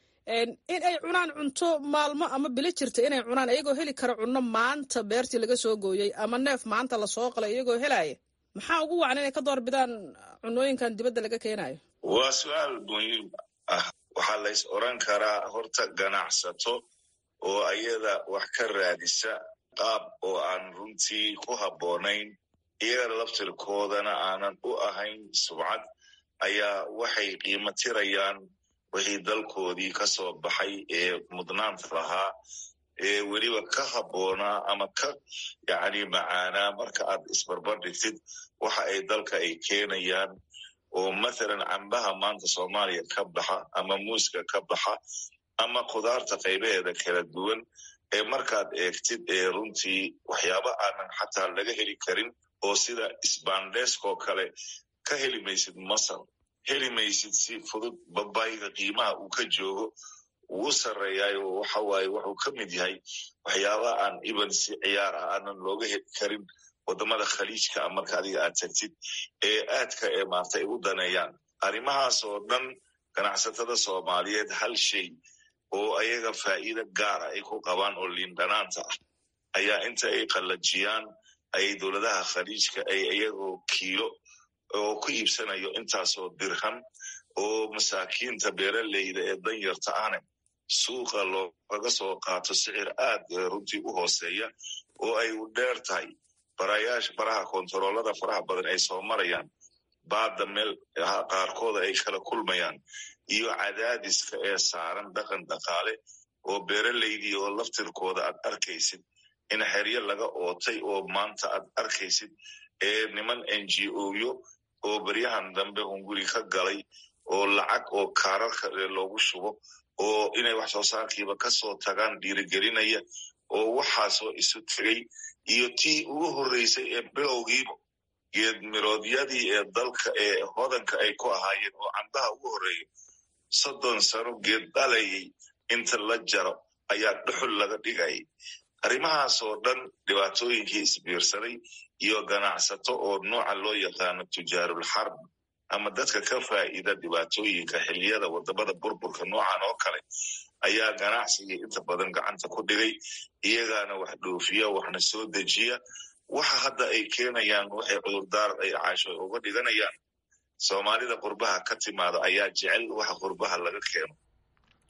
in ay cunaan cunto maalmo ama bilo jirta inay cunaan iyagoo heli kara cunno maanta beertii laga soo gooyey ama neef maanta lasoo qalay iyagoo helaya maxaa ugu wacan inay ka door bidaan cunooyinkan dibadda laga keenayo waa su-aal muhiim ah waxaa lays oran karaa horta ganacsato oo ayada wax ka raadisa qaab oo aan runtii ku habboonayn iyaga laftirkoodana aanan u ahayn subcad ayaa waxay qiimo tirayaan wixii dalkoodii ka soo baxay ee mudnaanta lahaa ee weliba ka habboonaa ama ka yacni macaanaa marka aad isbarbar dhigtid waxa ay dalka ay keenayaan oo mathalan cambaha maanta soomaaliya ka baxa ama muuska ka baxa ama khudaarta qaybaheeda kala duwan ee markaad eegtid ee runtii waxyaaba aanan xataa laga heli karin oo sida sbandeskoo kale ka heli maysid masar heli maysid si fudud babayga qiimaha uu ka joogo wuu sarreeyaayo waxa waaye wuxuu ka mid yahay waxyaaba aan iban si ciyaar ah aanan looga heli karin wadamada khaliijka a marka adiga aad tagtid ee aadka ee maarta ay u daneeyaan arrimahaas oo dhan ganacsatada soomaaliyeed hal shay oo ayaga faa'iida gaara ay ku qabaan oo liindhanaanta ah ayaa inta ay qallajiyaan ayay dowladaha khaliijka ay iyagoo kiilo oo ku iibsanayo intaasoo dirham oo masaakiinta beeraleyda ee danyarta ahne suuqa loogaga soo qaato sicir aad runtii u hooseeya oo ay u dheer tahay barayaasha faraha kontaroolada faraha badan ay soo marayaan baadda meel qaarkooda ay kala kulmayaan iyo cadaadiska ee saaran dhaqan dhaqaale oo beeraleydii oo laftirkooda aad arkaysid in xeryo laga ootay oo maanta aad arkaysid ee niman n g oyo oo beryahan dambe hunguri ka galay oo lacag oo kaararka loogu shubo oo inay wax soo saarkiiba kasoo tagaan dhiirigelinaya oo waxaasoo isu tegay iyo tii ugu horreysay ee bilowgiiba geed miroodyadii ee dalka ee hodanka ay ku ahaayeen oo cambaha ugu horreeya soddon sano geed dhalayay inta la jaro ayaa dhuxul laga dhigayay arrimahaas oo dhan dhibaatooyinkii isbiirsaday iyo ganacsato oo nooca loo yaqaano tujaarul xarb ama dadka ka faa'iida dhibaatooyinka xilliyada wadamada burburka noocan oo kale ayaa ganacsigii inta badan gacanta ku dhigay iyagaana wax dhoofiya waxna soo dejiya waxa hadda ay keenayaan waxay cudurdaar ay caasho uga dhiganayaan soomaalida qurbaha ka timaada ayaa jecel waxa qurbaha laga keeno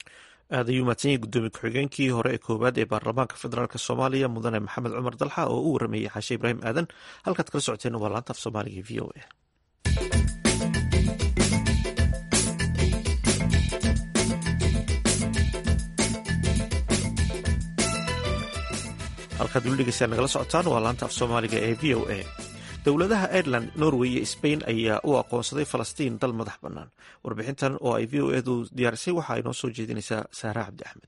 aad ayuu mahadsan yahay guddoomiye ku-xigeenkii hore ee koowaad ee baarlamaanka federaalk soomaaliya mudane maxamed cumar dalxa oo u warameeyey xaashe ibraahim aadan halkaad kala socoteen waa laanta af soomaaliga v o a halkaad weli dhegeystayaa nagala socotaan waa laanta af soomaaliga ee v o a dowladaha ireland norway iyo sbain ayaa u aqoonsaday falastiin dal madax bannaan warbixintan oo ay v o edu diyaarisay waxa ay noo soo jeedinaysaa saara cabdi axmed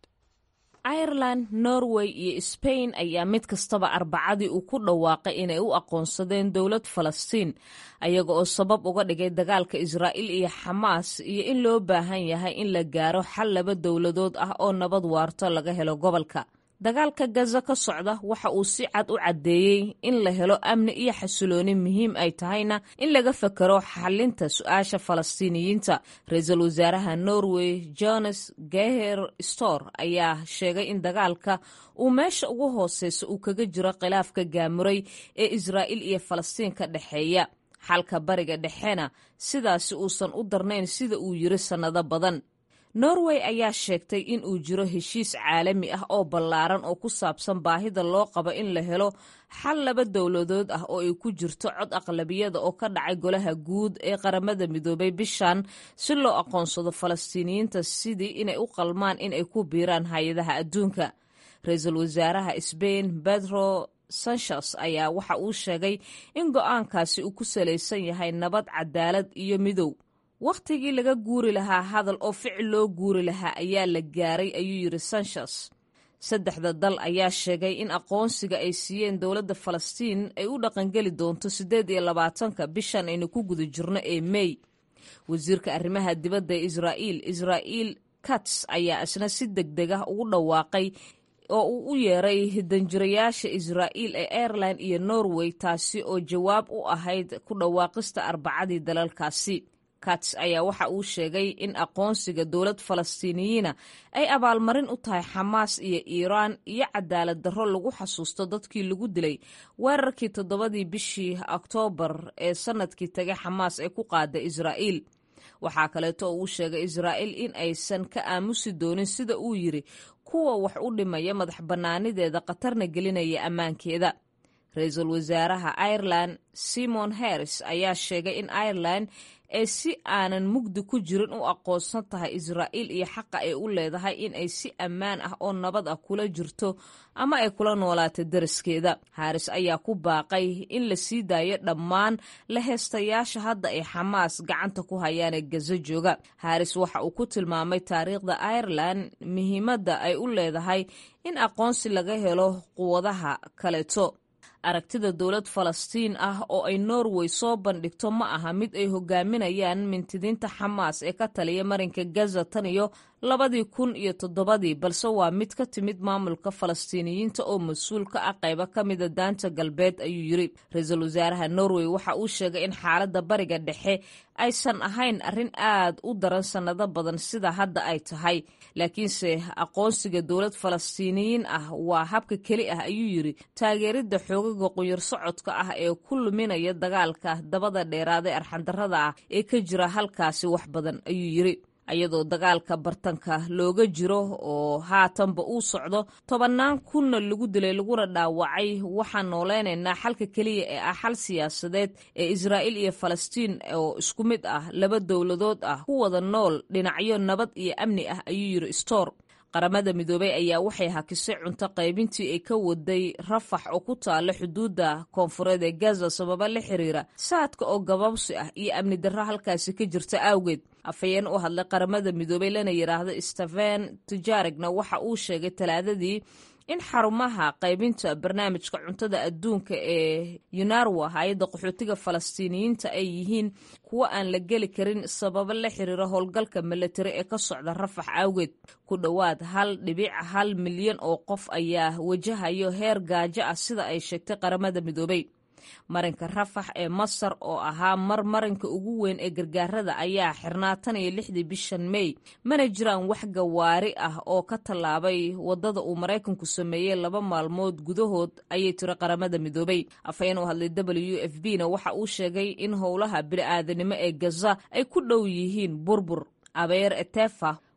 ireland norway iyo sbain ayaa mid kastaba arbacadii uu ku dhawaaqay inay u aqoonsadeen dowlad falastiin ayaga oo sabab uga dhigay dagaalka israa'iil iyo xamaas iyo in loo baahan yahay in la gaaro xal laba dowladood ah oo nabad waarto laga helo gobolka dagaalka gaza ka socda waxa uu si cad u caddeeyey in la helo amni iyo xasilooni muhiim ay tahayna in laga fakero xalinta su-aasha falastiiniyiinta ra-iisul wasaaraha norway jones geher stor ayaa sheegay in dagaalka uu meesha ugu hooseysa uu kaga jiro khilaafka gaamuray ee israa'iil iyo falastiin ka dhexeeya xalka bariga dhexena sidaasi uusan u darnayn sida uu yiri sannado badan norway ayaa sheegtay in uu jiro heshiis caalami ah oo ballaaran oo ku saabsan baahida loo qabo in la helo xal laba dowladood ah oo ay ku jirto cod aqlabiyada oo ka dhacay golaha guud ee qaramada midoobay bishan si loo aqoonsado falastiiniyiinta sidii inay u qalmaan in ay ku biiraan hay-adaha adduunka ra-iisul wasaaraha sbain pedro sanches ayaa waxa uu sheegay in go-aankaasi uu ku salaysan yahay nabad cadaalad iyo midow wakhtigii laga guuri lahaa hadal oo ficil loo guuri lahaa ayaa la gaaray ayuu yidhi sanches saddexda dal ayaa sheegay in aqoonsiga ay siiyeen dowladda falastiin ay u dhaqangeli doonto siddeed iyo labaatanka bishan aynu ku guda jirno ee mey wasiirka arrimaha dibadda ee israa'iil israa'iil kats ayaa isna si deg deg ah ugu dhawaaqay oo uu u yeeray danjirayaasha israa'iil ee airline iyo norway taasi oo jawaab u ahayd ku dhawaaqista arbacadii dalalkaasi kats ayaa waxa uu sheegay in aqoonsiga dowlad falastiiniyiina ay abaalmarin u tahay xamaas iyo iiraan iyo cadaalad darro lagu xasuusto dadkii lagu dilay weerarkii toddobadii bishii oktoobar ee sannadkii tagay xamaas ee ku qaada israa'iil waxaa kaleeto oo uu sheegay israa'iil in aysan ka aamusi doonin sida uu yidhi kuwa wax u dhimaya madax bannaanideeda khatarna gelinaya ammaankeeda ra-iisul wasaaraha ireland simon harris ayaa sheegay in ireland ee si aanan mugdi ku jirin u aqoonsan tahay israa'iil iyo xaqa ay u leedahay in ay si ammaan ah oo nabad ah kula jirto ama ay kula noolaato dariskeeda haris ayaa ku baaqay in la sii daayo dhammaan la heestayaasha hadda ay xamaas gacanta ku hayaan ee gaza jooga haris waxa uu ku tilmaamay taariikhda ireland muhiimadda ay u leedahay in aqoonsi laga helo quwadaha kaleeto aragtida dowlad falastiin ah oo ay norway soo bandhigto ma aha mid ay hogaaminayaan mintidiinta xamaas ee ka taliya marinka gaza tan iyo labadii kun iyo toddobadii balse waa mid ka timid maamulka falastiiniyiinta oo mas-uul ka ah qaybo ka mida daanta galbeed ayuu yiri ra-iisul wasaaraha norway waxa uu sheegay in xaaladda bariga dhexe aysan ahayn arrin aad u daran sannado badan sida hadda ay tahay laakiinse aqoonsiga dowlad falastiiniyiin ah waa habka keli ah ayuu yiri taageeridda xoogaga qunyar socodka ah ee ku luminaya dagaalka dabada dheeraada ee arxandarrada ah ee ka jira halkaasi wax badan ayuu yiri iyadoo dagaalka bartanka looga jiro oo haatanba uu socdo tobannaan kunna lagu dilay laguna dhaawacay waxaan nooleynaynaa xalka keliya ee ah xal siyaasadeed ee israa'iil iyo falastiin oo isku mid ah laba dowladood ah ku wada nool dhinacyo nabad iyo amni ah ayuu yiri stor qaramada midoobey ayaa waxay hakisay cunto qaybintii ay ka waday rafax oo ku taala xuduudda koonfureed ee gaza sababa la xiriira saadka oo gababsi ah iyo amni darro halkaasi ka jirta awgeed afhayeen u hadlay qaramada midoobey lana yidhaahdo steven tujarigna waxa uu sheegay talaadadii in xarumaha qaybinta barnaamijka cuntada adduunka ee yunarwa hay-adda qaxootiga falastiiniyiinta ay yihiin kuwo aan la geli karin sababo la xiriira howlgalka milatari ee ka socda rafax awgeed ku dhowaad hal dhibic hal milyan oo qof ayaa wajahayo heer gaajo ah sida ay sheegtay qaramada midoobey marinka rafax ee masar oo ahaa mar marinka ugu weyn ee gargaarada ayaa xirnaa tan iyo lixdii bishan mey mana jiraan wax gawaari ah oo ka tallaabay wadada uu maraykanku sameeyey laba maalmood gudahood ayay tiri qaramada midoobey afhayeen u hadlay w f b na waxa uu sheegay in howlaha bini'aadanimo ee gaza ay ku dhow yihiin burbur abeer etefa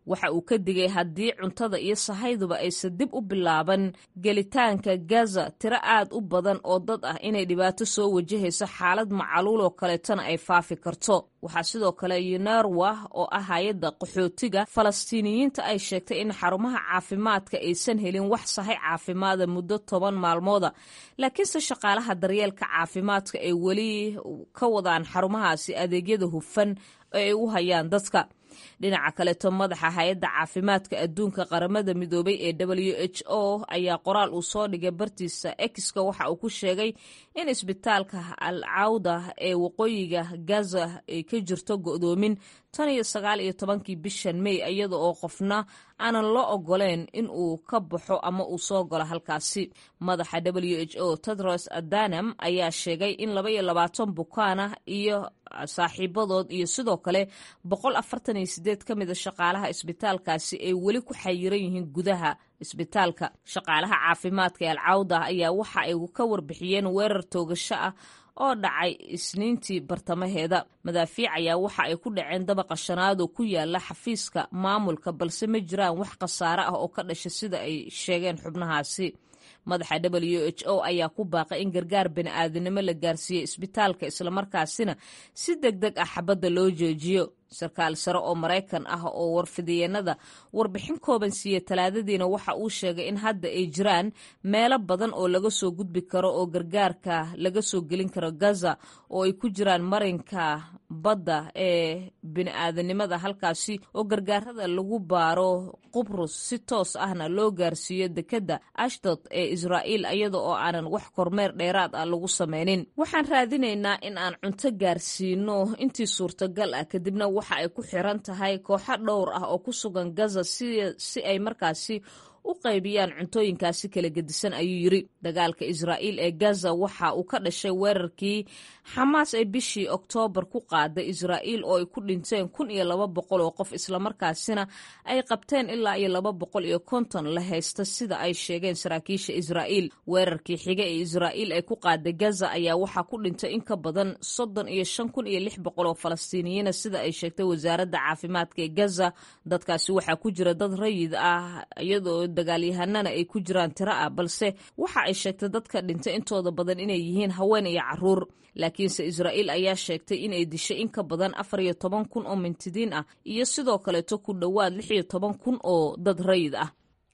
waxa uu ka digay haddii cuntada iyo sahayduba aysan dib u bilaaban gelitaanka gaza tiro aad u badan oo dad ah inay dhibaato soo wajahayso xaalad macaluul oo kaleetona ay faafi karto waxaa sidoo kale yunerwa oo ah hay-adda qaxootiga falastiiniyiinta ay sheegtay in xarumaha caafimaadka aysan helin wax sahay caafimaada muddo toban maalmooda laakiinse shaqaalaha daryeelka caafimaadka ay weli ka wadaan xarumahaasi adeegyada hufan ee ay u hayaan dadka dhinaca kaleeto madaxa hay-adda caafimaadka adduunka qaramada midoobay ee w h o ayaa qoraal uu soo dhigay bartiisa exka waxa uu ku sheegay in isbitaalka al cawda ee waqooyiga gaza ay ka jirto go'doomin tan iyo sagaal iyo tobankii bishan mey iyada oo qofna aanan loo ogoleen in uu ka baxo ama uu soo galo halkaasi madaxa w h o tedros adanam ayaa sheegay in laba iyo labaatan bukaan ah iyo saaxiibadood iyo sidoo kale boqol afartan iyo sideed ka mida shaqaalaha isbitaalkaasi ay weli ku xayiran yihiin gudaha isbitaalka shaqaalaha caafimaadka ee alcawda ayaa waxa ay ka warbixiyeen weerar toogasho ah oo dhacay isniintii bartamaheeda madaafiic ayaa waxa ay ku dhaceen dabaqa shanaad oo ku yaala xafiiska maamulka balse ma jiraan wax khasaare ah oo ka dhasha sida ay sheegeen xubnahaasi madaxa w h o ayaa ku baaqay in gargaar bani'aadanimo la gaarsiiyo isbitaalka islamarkaasina si deg deg ah xabadda loo joojiyo sarkaal sare oo maraykan ah oo warfidiyeenada warbixin kooban siiye talaadadiina waxa uu sheegay in hadda ay jiraan meelo badan oo laga soo gudbi karo oo gargaarka laga soo gelin karo gaza oo ay ku jiraan marinka badda ee bini'aadanimada halkaasi oo gargaarada lagu baaro qubrus si toos ahna loo gaarsiiyo dekedda ashdod ee israa'iil iyada oo aanan wax kormeer dheeraad ah lagu samaynin waxaan raadinaynaa in aan cunto gaarsiino intii suurtagal ah kadibna waxa ay ku xiran tahay kooxo dhowr ah oo ku sugan gaza si ay markaasi u qaybiyaan cuntooyinkaasi kala gedisan ayuu yiri dagaalka israa'iil ee gaza waxa uu ka dhashay weerarkii xamaas ay bishii oktoobar ku qaaday israa'iil oo ay ku dhinteen kun iyo laba boqol oo qof islamarkaasina ay qabteen ilaa iyo laba boqol iyo konton la haysta sida ay sheegeen saraakiisha israa'iil weerarkii xiga ee israa'iil ay ku qaaday gaza ayaa waxaa ku dhintay in ka badan soddon iyo shan kun iyo lix boqol oo falastiiniyiina sida ay sheegtay wasaaradda caafimaadka ee gaza dadkaasi waxaa ku jira dad rayid ah iyadoo dagaalyahanana ay ku jiraan tiro ah balse waxa ay sheegtay dadka dhintay intooda badan inay yihiin haween iyo caruur laakiinse israa'iil ayaa sheegtay inay dishay in ka badan afar iyo toban kun oo mintidiin ah iyo sidoo kaleeto ku dhowaad lix iyo toban kun oo dad rayid ah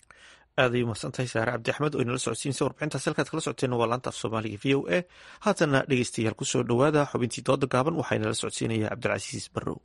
aaday umahsantahay saare cabdi axmed oo inala socodsiinsa warbixintaas halkaad kala socoteen waa laanta af soomaaliga v o a haatana dhegeystayaal kusoo dhowaada xubintii dooda gaaban waxaa inala socodsiinaya cabdilcasiis barrow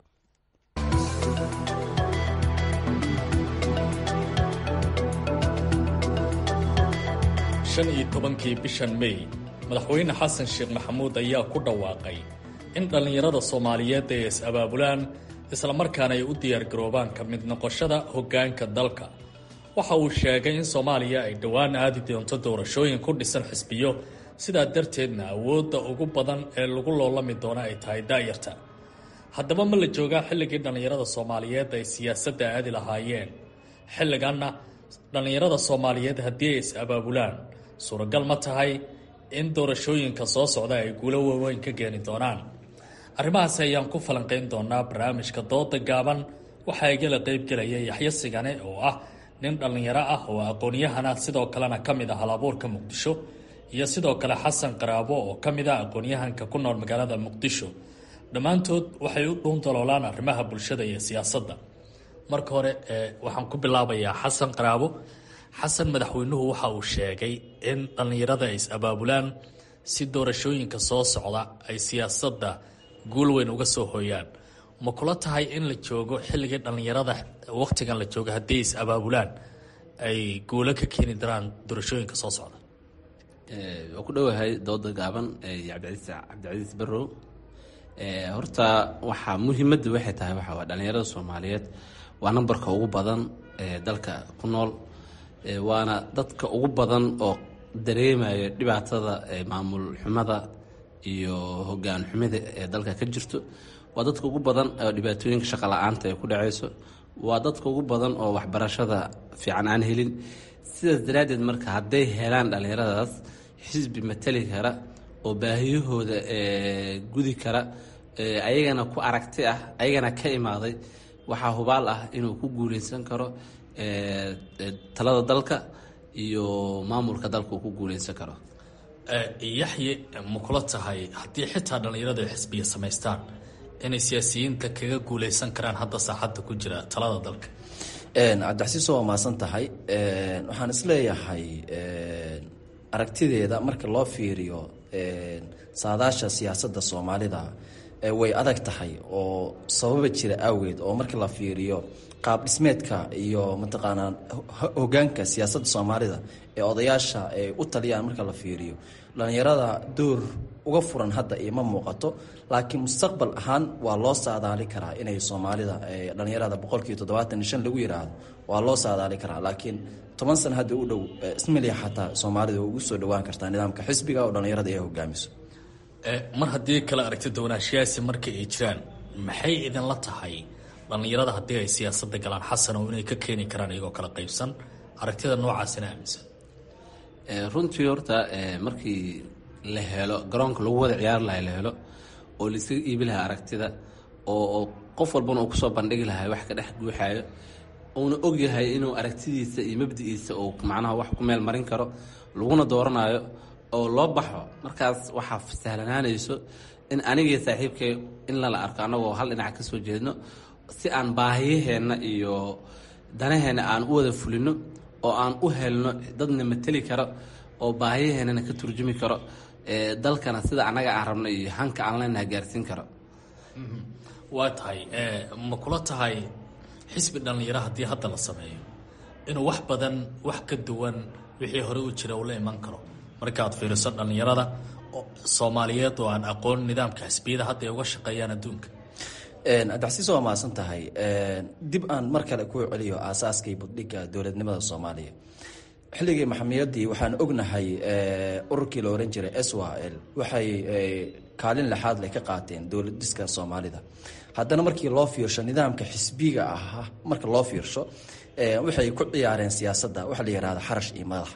shan iyo tobankii bishan mey madaxweyne xasan sheekh maxamuud ayaa ku dhawaaqay in dhallinyarada soomaaliyeed ay is-abaabulaan islamarkaana ay u diyaargaroobaan ka mid noqoshada hoggaanka dalka waxa uu sheegay in soomaaliya ay dhowaan aadi doonto doorashooyin ku dhisan xisbiyo sidaa darteedna awoodda ugu badan ee lagu loolami doono ay tahay daa'yarta haddaba ma la joogaa xilligii dhallinyarada soomaaliyeed ay siyaasadda aadi lahaayeen xilliganna dhallinyarada soomaaliyeed haddii ay is-abaabulaan suuragal ma tahay in doorashooyinka soo socda ay guulo waaweyn ka keeni doonaan arrimahaasi ayaan ku falanqayn doonaa barnaamijka dooda gaaban waxaa igala qaybgelaya yaxyo sigane oo ah nin dhallinyaro ah oo aqoon-yahana sidoo kalena ka mid ah halabuurka muqdisho iyo sidoo kale xasan qaraabo oo ka mid ah aqoon-yahanka ku nool magaalada muqdisho dhammaantood waxay u dhuun daloolaan arrimaha bulshada iyo siyaasadda marka hore waxaan ku bilaabayaa xasan qaraabo xasan madaxweynuhu waxa uu sheegay in dhallinyarada ay is-abaabulaan si doorashooyinka soo socda ay siyaasadda guul weyn uga soo hooyaan ma kula tahay in la joogo xilligii dhallinyarada wakhtigan la joogo haddii ay is-abaabulaan ay guulo ka keeni daraan doorashooyinka soo socda waa ku dhowahay dooda gaaban cabdicaiis cabdicasiis barrow horta waxaa muhiimadda waxay tahay waxa waa dhallinyarada soomaaliyeed waa nambarka ugu badan ee dalka ku nool waana dadka ugu badan oo dareemaya dhibaatada maamul xumada iyo hogaan xumida ee dalka ka jirto waa dadka ugu badan oo dhibaatooyinka shaqa la-aanta ay ku dhacayso waa dadka ugu badan oo waxbarashada fiican aan helin sidaas daraaddeed marka hadday helaan dhallinyaradaas xisbi matali kara oo baahiyahooda gudi kara ayagana ku aragti ah ayagana ka imaaday waxaa hubaal ah inuu ku guuleysan karo talada dalka iyo maamulka dalka uu ku guuleysan karo yaxye ma kula tahay haddii xitaa dhallinyaradu ay xisbiya samaystaan inay siyaasiyiinta kaga guuleysan karaan hadda saaxadda ku jira talada dalka cabdixasiis waa mahadsan tahay waxaan isleeyahay aragtideeda marka loo fiiriyo saadaasha siyaasadda soomaalida way adag tahay oo sababa jira awgeed oo marka la fiiriyo qaab dhismeedka iyo mataqaanaa hogaanka siyaasadda soomaalida ee odayaasha ay u taliyaan marka la fiiriyo dhalinyarada door uga furan hadda ima muuqato laakiin mustaqbal ahaan waa loo saadaali karaa inay soomaalida dhalinyarada boqolkiiba toddobaatan iyo shan lagu yiraahdo waa loo saadaali karaa laakiin toban sana hadda u dhow ismaliya xataa soomaalida way ugu soo dhawaan kartaa nidaamka xisbiga oo dhalinyarada ay hogaamiso mar haddii kala aragti doonaanshiyaasi marka ay jiraan maxay idinla tahay dhallinyarada haddii ay siyaasadda galaan xasan oo inay ka keeni karaan iyagoo kala qaybsan aragtida noocaasina aaminsan runtii horta markii la helo garoonka lagu wada ciyaari lahay la helo oo laisaga iibi lahaa aragtida oo qof walbana uu kusoo bandhigi lahay wax ka dhex guuxaayo uuna ogyahay inuu aragtidiisa iyo mabdi'iisa uu macnaha wax ku meel marin karo laguna dooranayo oo loo baxo markaas waxaa sahlanaanayso in anigii saaxiibkay in lala arko annagoo hal dhinac ka soo jeedno si aan baahiyaheenna iyo danaheenna aan u wada fulino oo aan u helno dadna mateli karo oo baahiyaheennana ka turjumi karo dalkana sida annaga aan rabno iyo hanka aan leenaha gaarsiin karo waa tahay ma kula tahay xisbi dhallinyaro haddii hadda la sameeyo inuu wax badan wax ka duwan wixii hore u jira uu la iman karo markaad fiiriso dhallinyarada soomaaliyeed oo aan aqoon nidaamka xisbiyada hadda ay uga shaqeeyaan adduunka cabdixasiis waa mahadsan tahay dib aan mar kale ku celiyo aasaaskii buddhiga dowladnimada soomaaliya xilligii maxamiyadii waxaan ognahay ururkii la oran jiray s w l waxay kaalin lexaad leh ka qaateen dowlad dhiska soomaalida haddana markii loo fiirsho nidaamka xisbiga ah marka loo fiirsho waxay ku ciyaareen siyaasadda waxa la yihahda xarash iyo madax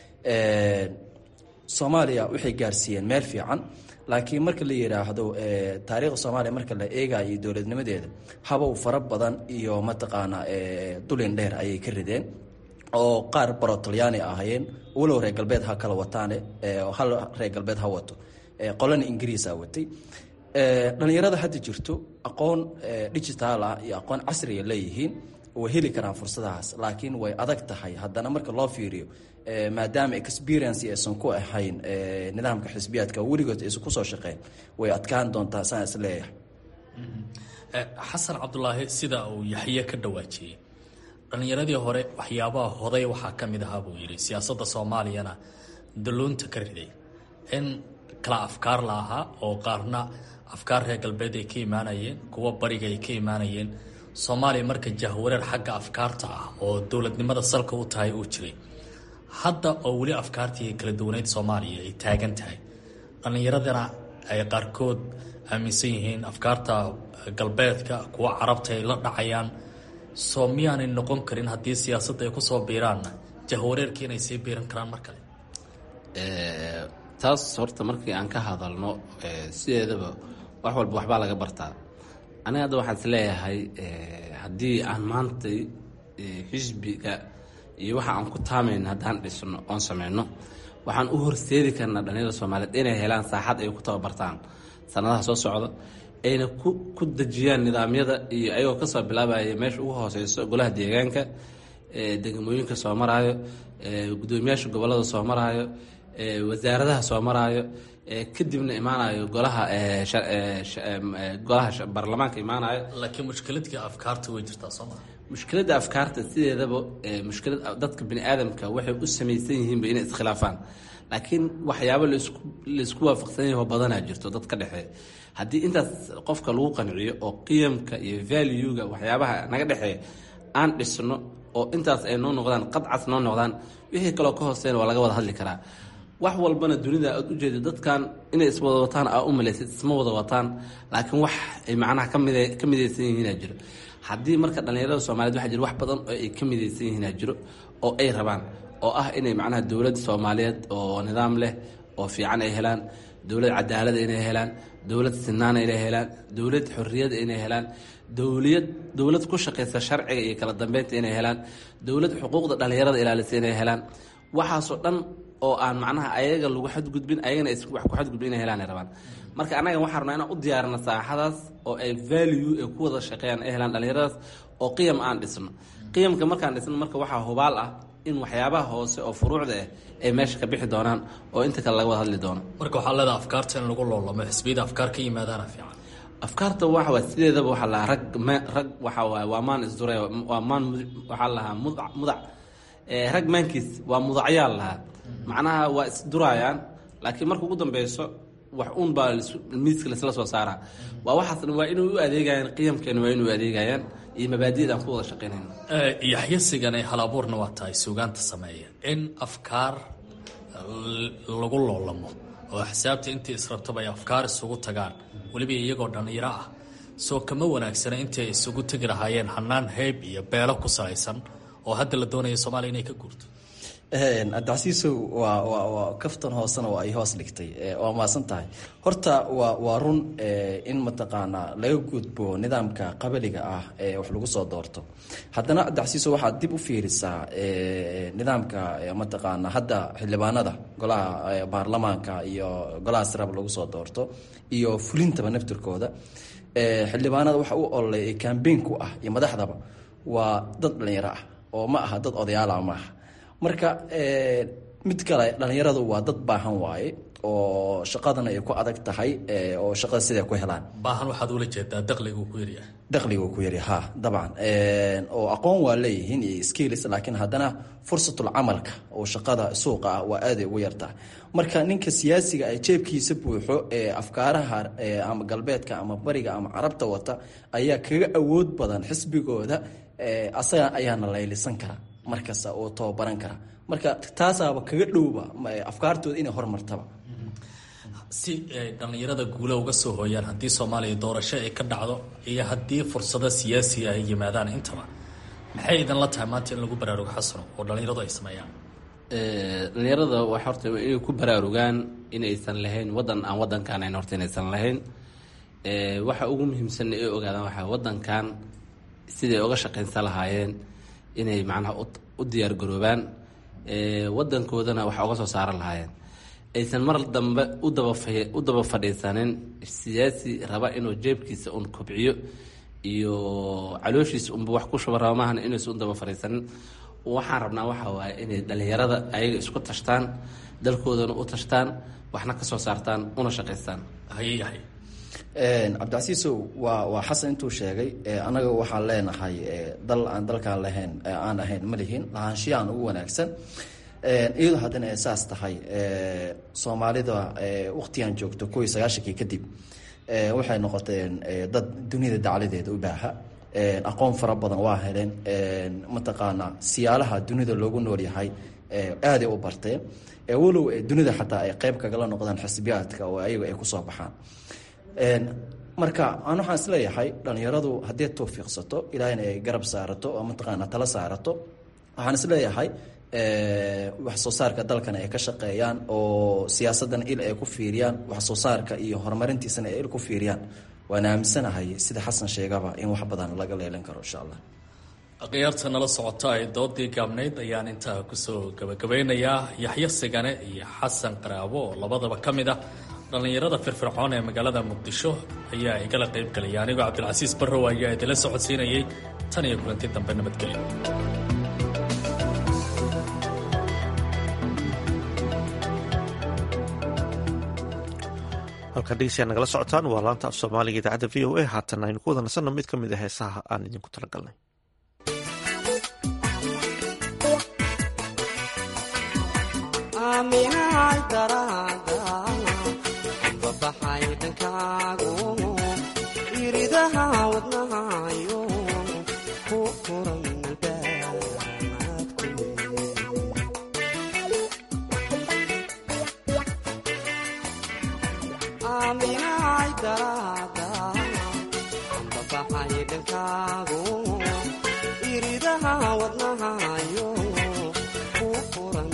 soomaaliya waxay gaarsiiyeen meel fiican laakiin marka la yidhaahdo taariikhda soomaaliya marka la eegayo iyo dowladnimadeeda habow fara badan iyo mataqaanaa dulin dheer ayay ka rideen oo qaar baro talyaani ahayeen walow reer galbeed ha kala wataane hal reer galbeed ha wato qolana ingiriisa watay dhalinyarada hadda jirto aqoon digitaal ah iyo aqoon casriga leeyihiin way heli karaan fursadahaas laakiin way adag tahay haddana marka loo fiiriyo maadaama experience aysan ku ahayn nidaamka xisbiyaadka weligood aysan kusoo shaqeyn way adkaan doontaa saan is leeyahay xasan cabdulaahi sida uu yaxye ka dhawaajiyey dhallinyaradii hore waxyaabaha hoday waxaa ka mid ahaa buu yidhi siyaasadda soomaaliyana dalluunta ka riday in kala afkaar la ahaa oo qaarna afkaar reer galbeed ay ka imaanayeen kuwa bariga ay ka imaanayeen soomaaliya marka jahwareer xagga afkaarta ah oo dowladnimada salka u tahay uu jiray hadda oo weli afkaartii kala duwaneyd soomaaliya ay taagan tahay dhallinyaradana ay qaarkood aaminsan yihiin afkaarta galbeedka kuwa carabta ay la dhacayaan soo miyaanay noqon karin haddii siyaasadda ay kusoo biiraanna jahwareerkii inay sii biiran karaan mar kale taas horta markii aan ka hadalno sideedaba wax walba waxbaa laga bartaa aniga hadda waxaan is leeyahay haddii aan maanta xisbiga iyo waxa aan ku taamayn haddaan dhisno oon sameyno waxaan u horseedi karnaa dhalinyarada soomaaliyeed inay helaan saaxad ay ku tababartaan sanadaha soo socda ayna ku dejiyaan nidaamyada iyo ayagoo kasoo bilaabaya meesha ugu hooseyso golaha deegaanka degmooyinka soo maraayo gudoomiyaasha gobolada soo maraayo wasaaradaha soo maraayo kadibna imaanayo golaha golaha baarlamaanka imaanayo laakiin mushkiladkii afkaarta way jirtaa sooma mushkiladda afkaarta sideedaba mushkilad dadka bini aadamka waxay u samaysan yihiinba inay iskhilaafaan laakiin waxyaabo laisku waafaqsan yaho badanaa jirto dad ka dhexeeya haddii intaas qofka lagu qanciyo oo qiyamka iyo valuega waxyaabaha naga dhexeeya aan dhisno oo intaas ay noo noqdaan qadcas noo noqdaan wixii kaloo ka hooseyn waa laga wada hadli karaa wax walbana dunida aad ujeeda dadkan inay iswada wataan aa u malaysid isma wada wataan laakiin wax ay macnaha kamid ka midaysan yihiinaa jiro haddii marka dhallinyarada soomaaliyed waxaa jira wax badan oo ay ka midaysan yihiinaa jiro oo ay rabaan oo ah inay macnaha dowlad soomaaliyeed oo nidaam leh oo fiican ay helaan dowlad cadaalada inay helaan dowlad sinaana inay helaan dowlad xorriyada inay helaan dowliyad dowlad ku shaqaysa sharciga iyo kala dambeynta inay helaan dowlad xuquuqda dhalinyarada ilaalisa inay helaan waxaasoo dhan oo aan macnaha ayaga lagu xadgudbin ayagana aysan wax ku xadgudbin inay helaan ay rabaan marka annaga waxaan rabnaa inaan u diyaarino saaxadaas oo ay value ay ku wada shaqeeyaan ay helaan dhalinyaradaas oo qiyam aan dhisno qiyamka markaan dhisno marka waxaa hubaal ah in waxyaabaha hoose oo furuucda ah ay meesha ka bixi doonaan oo inta kale laga wada hadli doono marka waxaa leedaha afkaarta in lagu loolamo xisbiyada afkaar ka yimaadaana fiican afkaarta waxa waa sideedaba waxaa lahaa rag ma- rag waxa waaye waa maan isdure waa maan mud- waxaa lahaa mudac mudac Eh, rag maankiis waa mudacyaal lahaa macnaha waa isdurayaan laakiin marka ugu dambeyso wax uun baa lis- miiska laisla soo saaraa waa waxaas dhan waa inay u adeegayaan qiyamkeena waa inay u adeegayaan iyo mabaadi'da aan ku wada shaqeynayno yaxyasigan ay hal abuurna waa tahay suugaanta sameeya in afkaar l- lagu loolamo oo xisaabta intii israbtaba ay afkaar isugu tagaan weliba iyagoo dhallinyaro ah soo kama wanaagsana intii ay isugu tegi lahaayeen hanaan heyb iyo beelo ku salaysan oo hadda la doonaya soomaaliya inay ka guurto abdicasiisow waa waa waa kaftan hoosena waa ay hoos dhigtay Eh, waa maasan tahay horta waa waa run eh, in mataqaanaa laga gudbo nidaamka qabaliga ah ee wax lagu soo doorto haddana abdicasiisow waxaad dib u fiirisaa eh, nidaamka eh, mataqaanaa hadda xildhibaanada golaha eh, baarlamaanka iyo golaha sirab lagu soo doorto iyo fulintaba naftirkooda Eh, xildhibaanada waxa u ololay ee kambeyn ku ah iyo madaxdaba waa dad dhalinyaro ah oo ma aha dad odayaala ma aha marka eh, mid kale dhalinyaradu waa dad baahan waaye oo shaqadana ay ku adag tahay eh, oo shaqada siday ku helaan baahan waxaad ula jeedaa dakhligu ku yaryahay dakhligu ku yari ha dabcan oo aqoon waa leeyihiin iyo skills laakiin haddana fursatul camalka oo shaqada suuqa ah waa aaday ugu yartahay marka ninka siyaasiga ee jeebkiisa buuxo ee afkaaraha ee ama galbeedka ama bariga ama carabta wata ayaa kaga awood badan xisbigooda ee asaga ayaana laylisan kara markasta oo tababaran kara marka taasaaba kaga dhowba ma- afkaartooda inay hormartaba si ay dhallinyarada guula uga soo hooyaan haddii soomaaliya doorasho ay ka dhacdo iyo haddii fursado siyaasiga ay yimaadaan intaba maxay idan la tahay maanta in lagu baraarugo xasano oo dhallinyaradu ay sameeyaan Eh, dhalinyarada waxa horta waa inay ku baraarugaan inaysan lahayn wadan aan wadankan ahayn horta inaysan lahayn Eh, waxa ugu muhiimsan ay ogaadaan waxaa wadankan siday uga shaqaynsan lahaayeen inay macnaha u- u diyaar garoobaan Eh, wadankoodana waxa uga soo saaran lahaayeen aysan mar dambe u daba fa- u daba fadhiisanin siyaasi raba inuu jeebkiisa un kobciyo iyo calooshiisa unba wax ku shuba raba maahan inaysan u daba fadhiisanin waxaan rabnaa waxa waaye inay dhalinyarada ayaga isku tashtaan dalkoodana u tashtaan waxna ka soo saartaan una shaqaystaan hayahay cabdicasiisow waa waa xasan intuu sheegay eh, annaga waxaan leenahay eh, dal aan dalkaan lahayn eh, aan ahayn ma lihin lahaanshiyahan ugu wanaagsan Eh, iyadoo haddana ay saas tahay eh, soomaalida eh, waqtigan joogto kow iyo sagaashankii kadib eh, waxay noqoteen eh, dad dunida dacladeeda u baaha Eh, aqoon fara badan waa heleen Eh, mataqaanaa siyaalaha dunida loogu nool yahay eh, aaday u barteen Eh, walow eh, dunida xataa ay qeyb kagala noqdaan xisbiyaadka oo ayaga ay kusoo baxaan Een, marka aan waxaan isleeyahay dhalinyaradu haddii tawfiiqsato ilaahayna ay garab saarato oo mataqaana tala saarato waxaan isleeyahay eh, wax soo saarka dalkana ay ka shaqeeyaan oo siyaasadana il ay ku fiiriyaan wax soo saarka iyo horumarintiisana ay il ku fiiriyaan waan aaminsanahay sida xasan sheegaba in wax badan laga leelan karo insha allah akhyaarta nala socota ee doodii gaabnayd ayaan intaa kusoo gabagabeynayaa yaxyo sigane iyo xasan qaraabo oo labadaba ka mid ah dhallinyarada firfircoon ee magaalada muqdisho ayaa igala qayb galaya anigoo cabdilcasiis barrow ayaa idinla socodsiinayay tan iyo kulanti dambe nabadgelyo halkan dhegeystayaa nagala socotaan waa laanta af soomaaliga idaacadda v o a haatan aynu ku wada nasanno mid ka mid a heesaha aan idinku talagalnay aaminahay daraada babaxay dhankaagu iridaha wadnahayo ku furan aaminahay daraada babaxay dhankaagu iridaha wadnahayo ku furan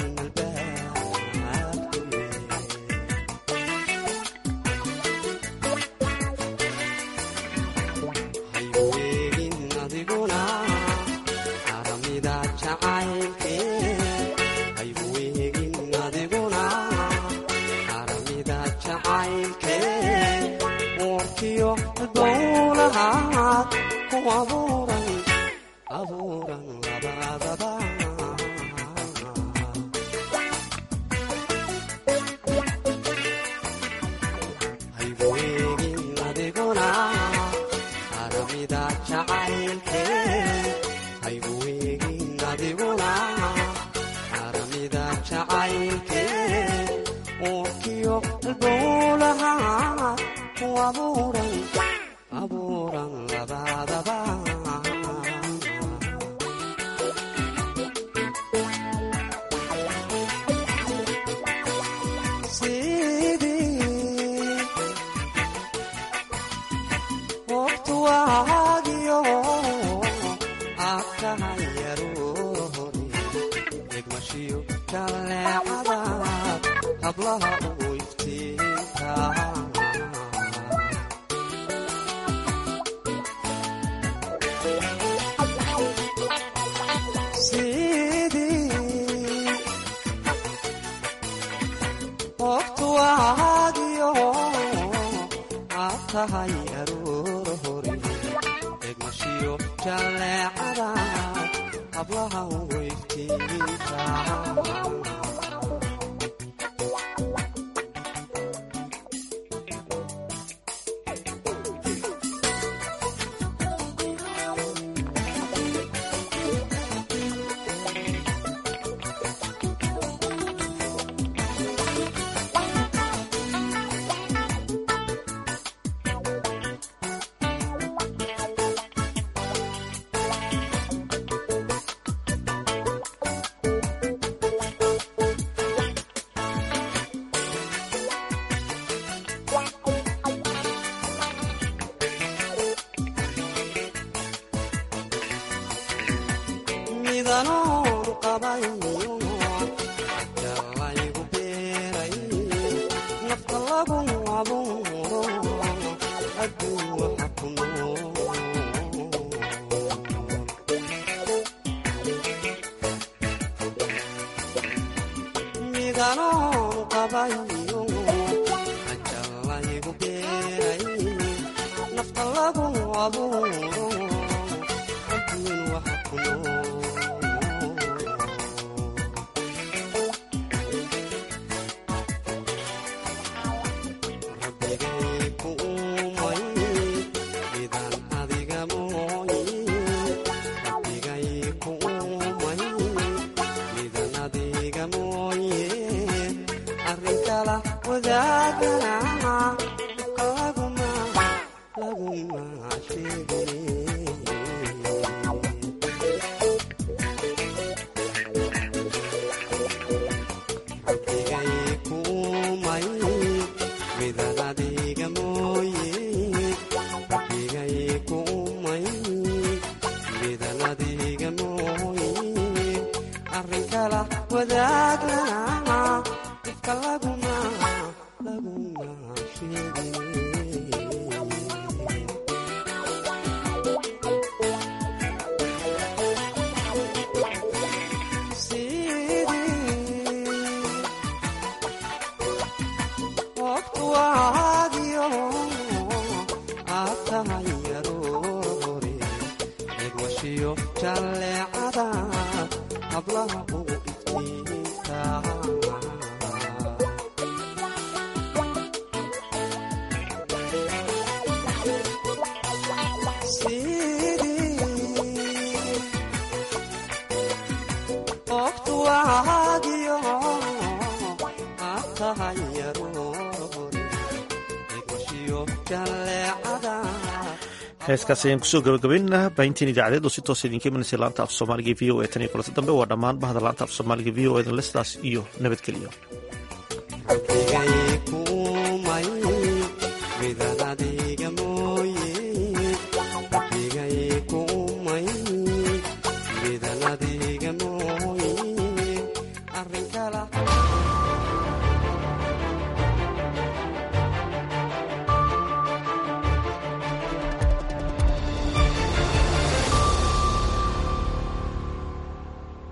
jacaylkee haygu eegin adiguna haramida jacaylkee uurkiyo dowlahaad ku abuuran abuuran labadaba haygu eegin adiguna haramida jacaylkee haygu eegin adiguna haramida jacaylkee uurkiyo dowlahaad ku abuuran abuuran labadaba sidii waqtu waagiyo aad tahay yaroori egmashiyo jaleecada hablaha ugu iftiinka sidii waqtu waagiyo aad tahay aroor hore egmashiyo jaleecada hablaha ugu iftiinka midanoon qabayo jalaygu beeray nafta lagu abuuro adduun waxa ku nool midanoon qabayo jalaygu beeray nafta lagu abuuro adduun waxa ku nool heeskaas ayaan kusoo gabagabaynaynaa baahintiin idaacadeed oo si toos idinka imanaysa laanta af soomaaliga v o e tan iyo kulanta dambe waa dhammaan bahda laanta af soomaaliga v o edan lestaas iyo nabadgelyo Midaan